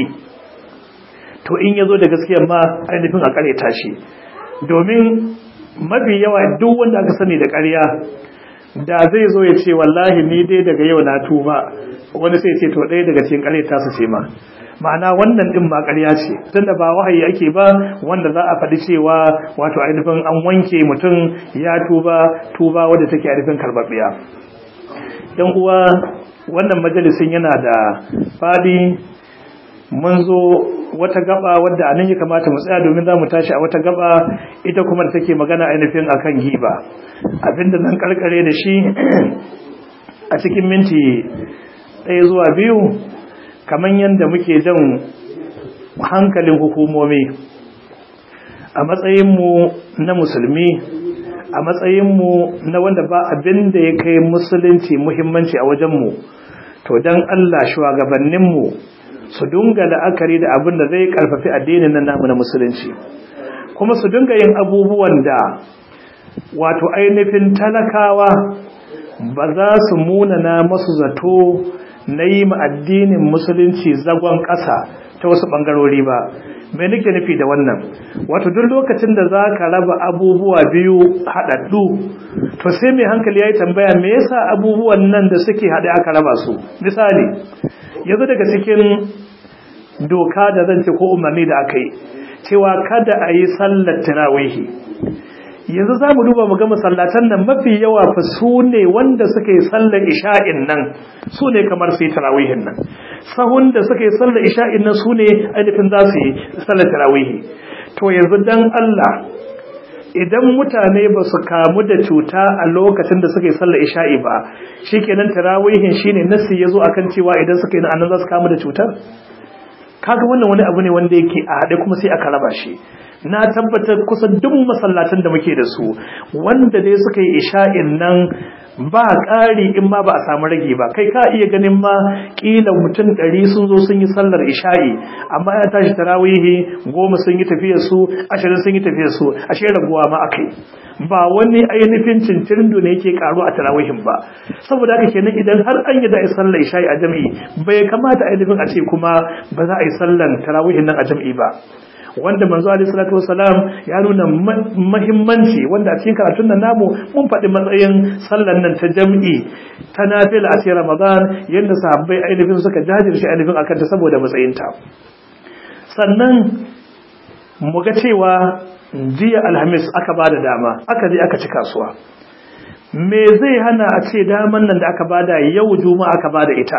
to in ya zo da gaskiya ma ainihin a ƙaryata shi domin mafi yawa duk wanda aka sani da ƙarya da zai zo ya ce wallahi ni dai daga yau na tuba wani sai ce to ɗaya daga cikin ƙarya ta su ce ma ma'ana wannan ɗin ma ƙarya ce tunda ba wahayi ake ba wanda za a faɗi cewa wato ainihin an wanke mutum ya tuba tuba wadda take ainihin karɓaɓɓiya yan uwa wannan majalisin yana da faɗi mun zo wata gaba wadda anan ya kamata mu tsaya domin za mu tashi a wata gaba ita kuma da take magana ainihin akan giba abinda zan karkare da shi a cikin minti ɗaya zuwa biyu kamar yadda muke jan hankalin hukumomi a matsayinmu na musulmi a matsayinmu na wanda ba abin da ya kai musulunci muhimmanci a wajenmu to don allah shugabanninmu su dunga la'akari da abin da zai karfafi addinin nan namu na musulunci kuma su dunga yin abubuwan da wato ainihin talakawa ba za su munana masu zato na yi ma addinin musulunci zagon ƙasa ta wasu ɓangarori ba mai nake nufi da wannan wato duk lokacin da za ka raba abubuwa biyu haɗaɗɗu to sai mai hankali ya yi tambaya me yasa abubuwan nan da suke haɗe aka raba su misali yanzu daga cikin doka da zan ce ko umarni da aka yi cewa kada a yi sallar tirawihi yanzu za mu duba mu ga masallatan nan mafi yawa fa su ne wanda suka yi sallar isha'in nan su ne kamar su yi tirawihin nan sahun da suka yi sallar isha'in nan su ne ainihin za su yi sallar tirawihi to yanzu dan Allah idan mutane ba su kamu da cuta a lokacin da suka yi sallar isha'i ba shikenan tirawihin shine nasi yazo akan cewa idan suka yi nan za su kamu da cutar kaga wannan wani abu ne wanda yake a haɗe kuma sai aka raba shi na tabbatar kusan duk masallatan da muke da su wanda dai suka yi isha'in nan ba ƙari in ma ba a samu rage ba kai ka iya ganin ma ƙila mutum ɗari sun zo sun yi sallar isha'i amma ya tashi tarawihi goma sun yi tafiyar su ashirin sun yi tafiyar su ashe raguwa ma akai ba wani ainihin cincirindo ne yake karu a tarawihin ba saboda haka kenan idan har an yi da a sallar isha'i a jam'i bai kamata ainihin a ce kuma ba za a yi sallar tarawihin nan a jam'i ba wanda manzo alaihi salatu wasalam ya nuna muhimmanci wanda a cikin karatun nan namu mun faɗi matsayin sallar nan ta jam'i ta nafila a cikin ramadan yadda sahabbai ainihin suka jajirce ainihin akan ta saboda matsayinta sannan mu ga cewa jiya alhamis aka ba da dama aka je aka ci kasuwa me zai hana a ce daman nan da aka bada yau juma'a aka bada ita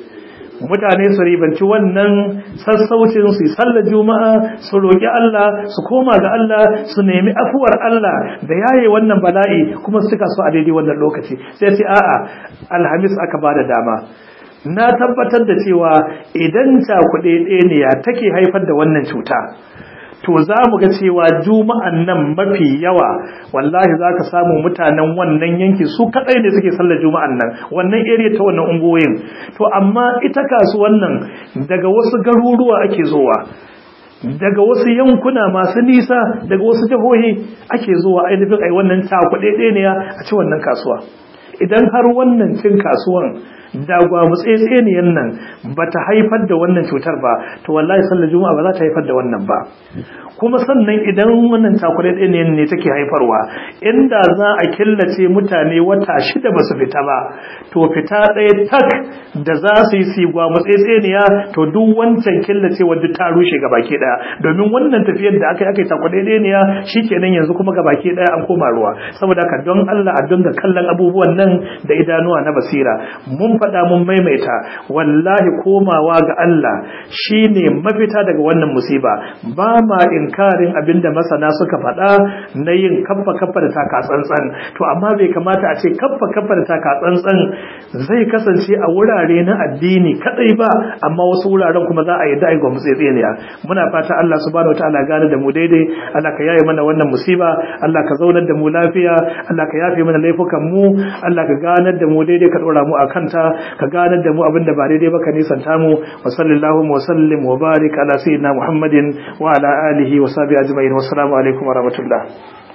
mutane su ribanci wannan sassaucin su sallar juma'a su roƙi Allah su koma ga Allah su nemi afuwar Allah da yaye wannan bala'i kuma su cika su a daidai wannan lokaci sai ce a'a alhamis aka bada dama na tabbatar da cewa idan cakuɗe ɗaya take haifar da wannan cuta to za mu ga cewa juma'an nan mafi yawa wallahi za ka samu mutanen wannan yanki su kadai ne suke sallar juma'an nan wannan area ta wannan ungoyin to amma ita kasuwan nan daga wasu garuruwa ake zuwa daga wasu yankuna masu nisa daga wasu jihohi ake zuwa ainihin ai wannan cakuɗe ne a ci wannan kasuwa idan har wannan cin kasuwan da gwamutsetseniyar nan ba ta haifar da wannan cutar ba to wallahi sallar juma'a ba za ta haifar da wannan ba kuma sannan idan wannan takurai ɗaya ne take haifarwa inda za a killace mutane wata shida ba su fita ba to fita ɗaya tak da za su yi si gwamutsetseniya to duk wancan killace wadda ta rushe ga baki ɗaya domin wannan tafiyar da aka yi aka yi takurai ɗaya shi kenan yanzu kuma ga baki ɗaya an koma ruwa saboda haka don Allah a dinga kallon abubuwan nan da idanuwa na basira mun faɗa mun maimaita wallahi komawa ga Allah shine mafita daga wannan musiba ba ma inkarin abinda masana suka faɗa na yin kaffa kaffa da taka tsantsan to amma bai kamata a ce kaffa kaffa da taka tsantsan zai kasance a wurare na addini kadai ba amma wasu wuraren kuma za a yi da'i ga mutsitsiniya muna fata Allah subhanahu wataala gane da mu daidai Allah ka yaye mana wannan musiba Allah ka zaunar da mu lafiya Allah ka yafe mana laifukan mu Allah ka ganar da mu daidai ka dora mu akan ta ka ganar da mu abinda ba daidai ba ka nisanta mu wa sallallahu wa sallim wa barik ala sayyidina Muhammadin wa ala alihi wa sahbihi ajma'in wa assalamu alaikum wa rahmatullah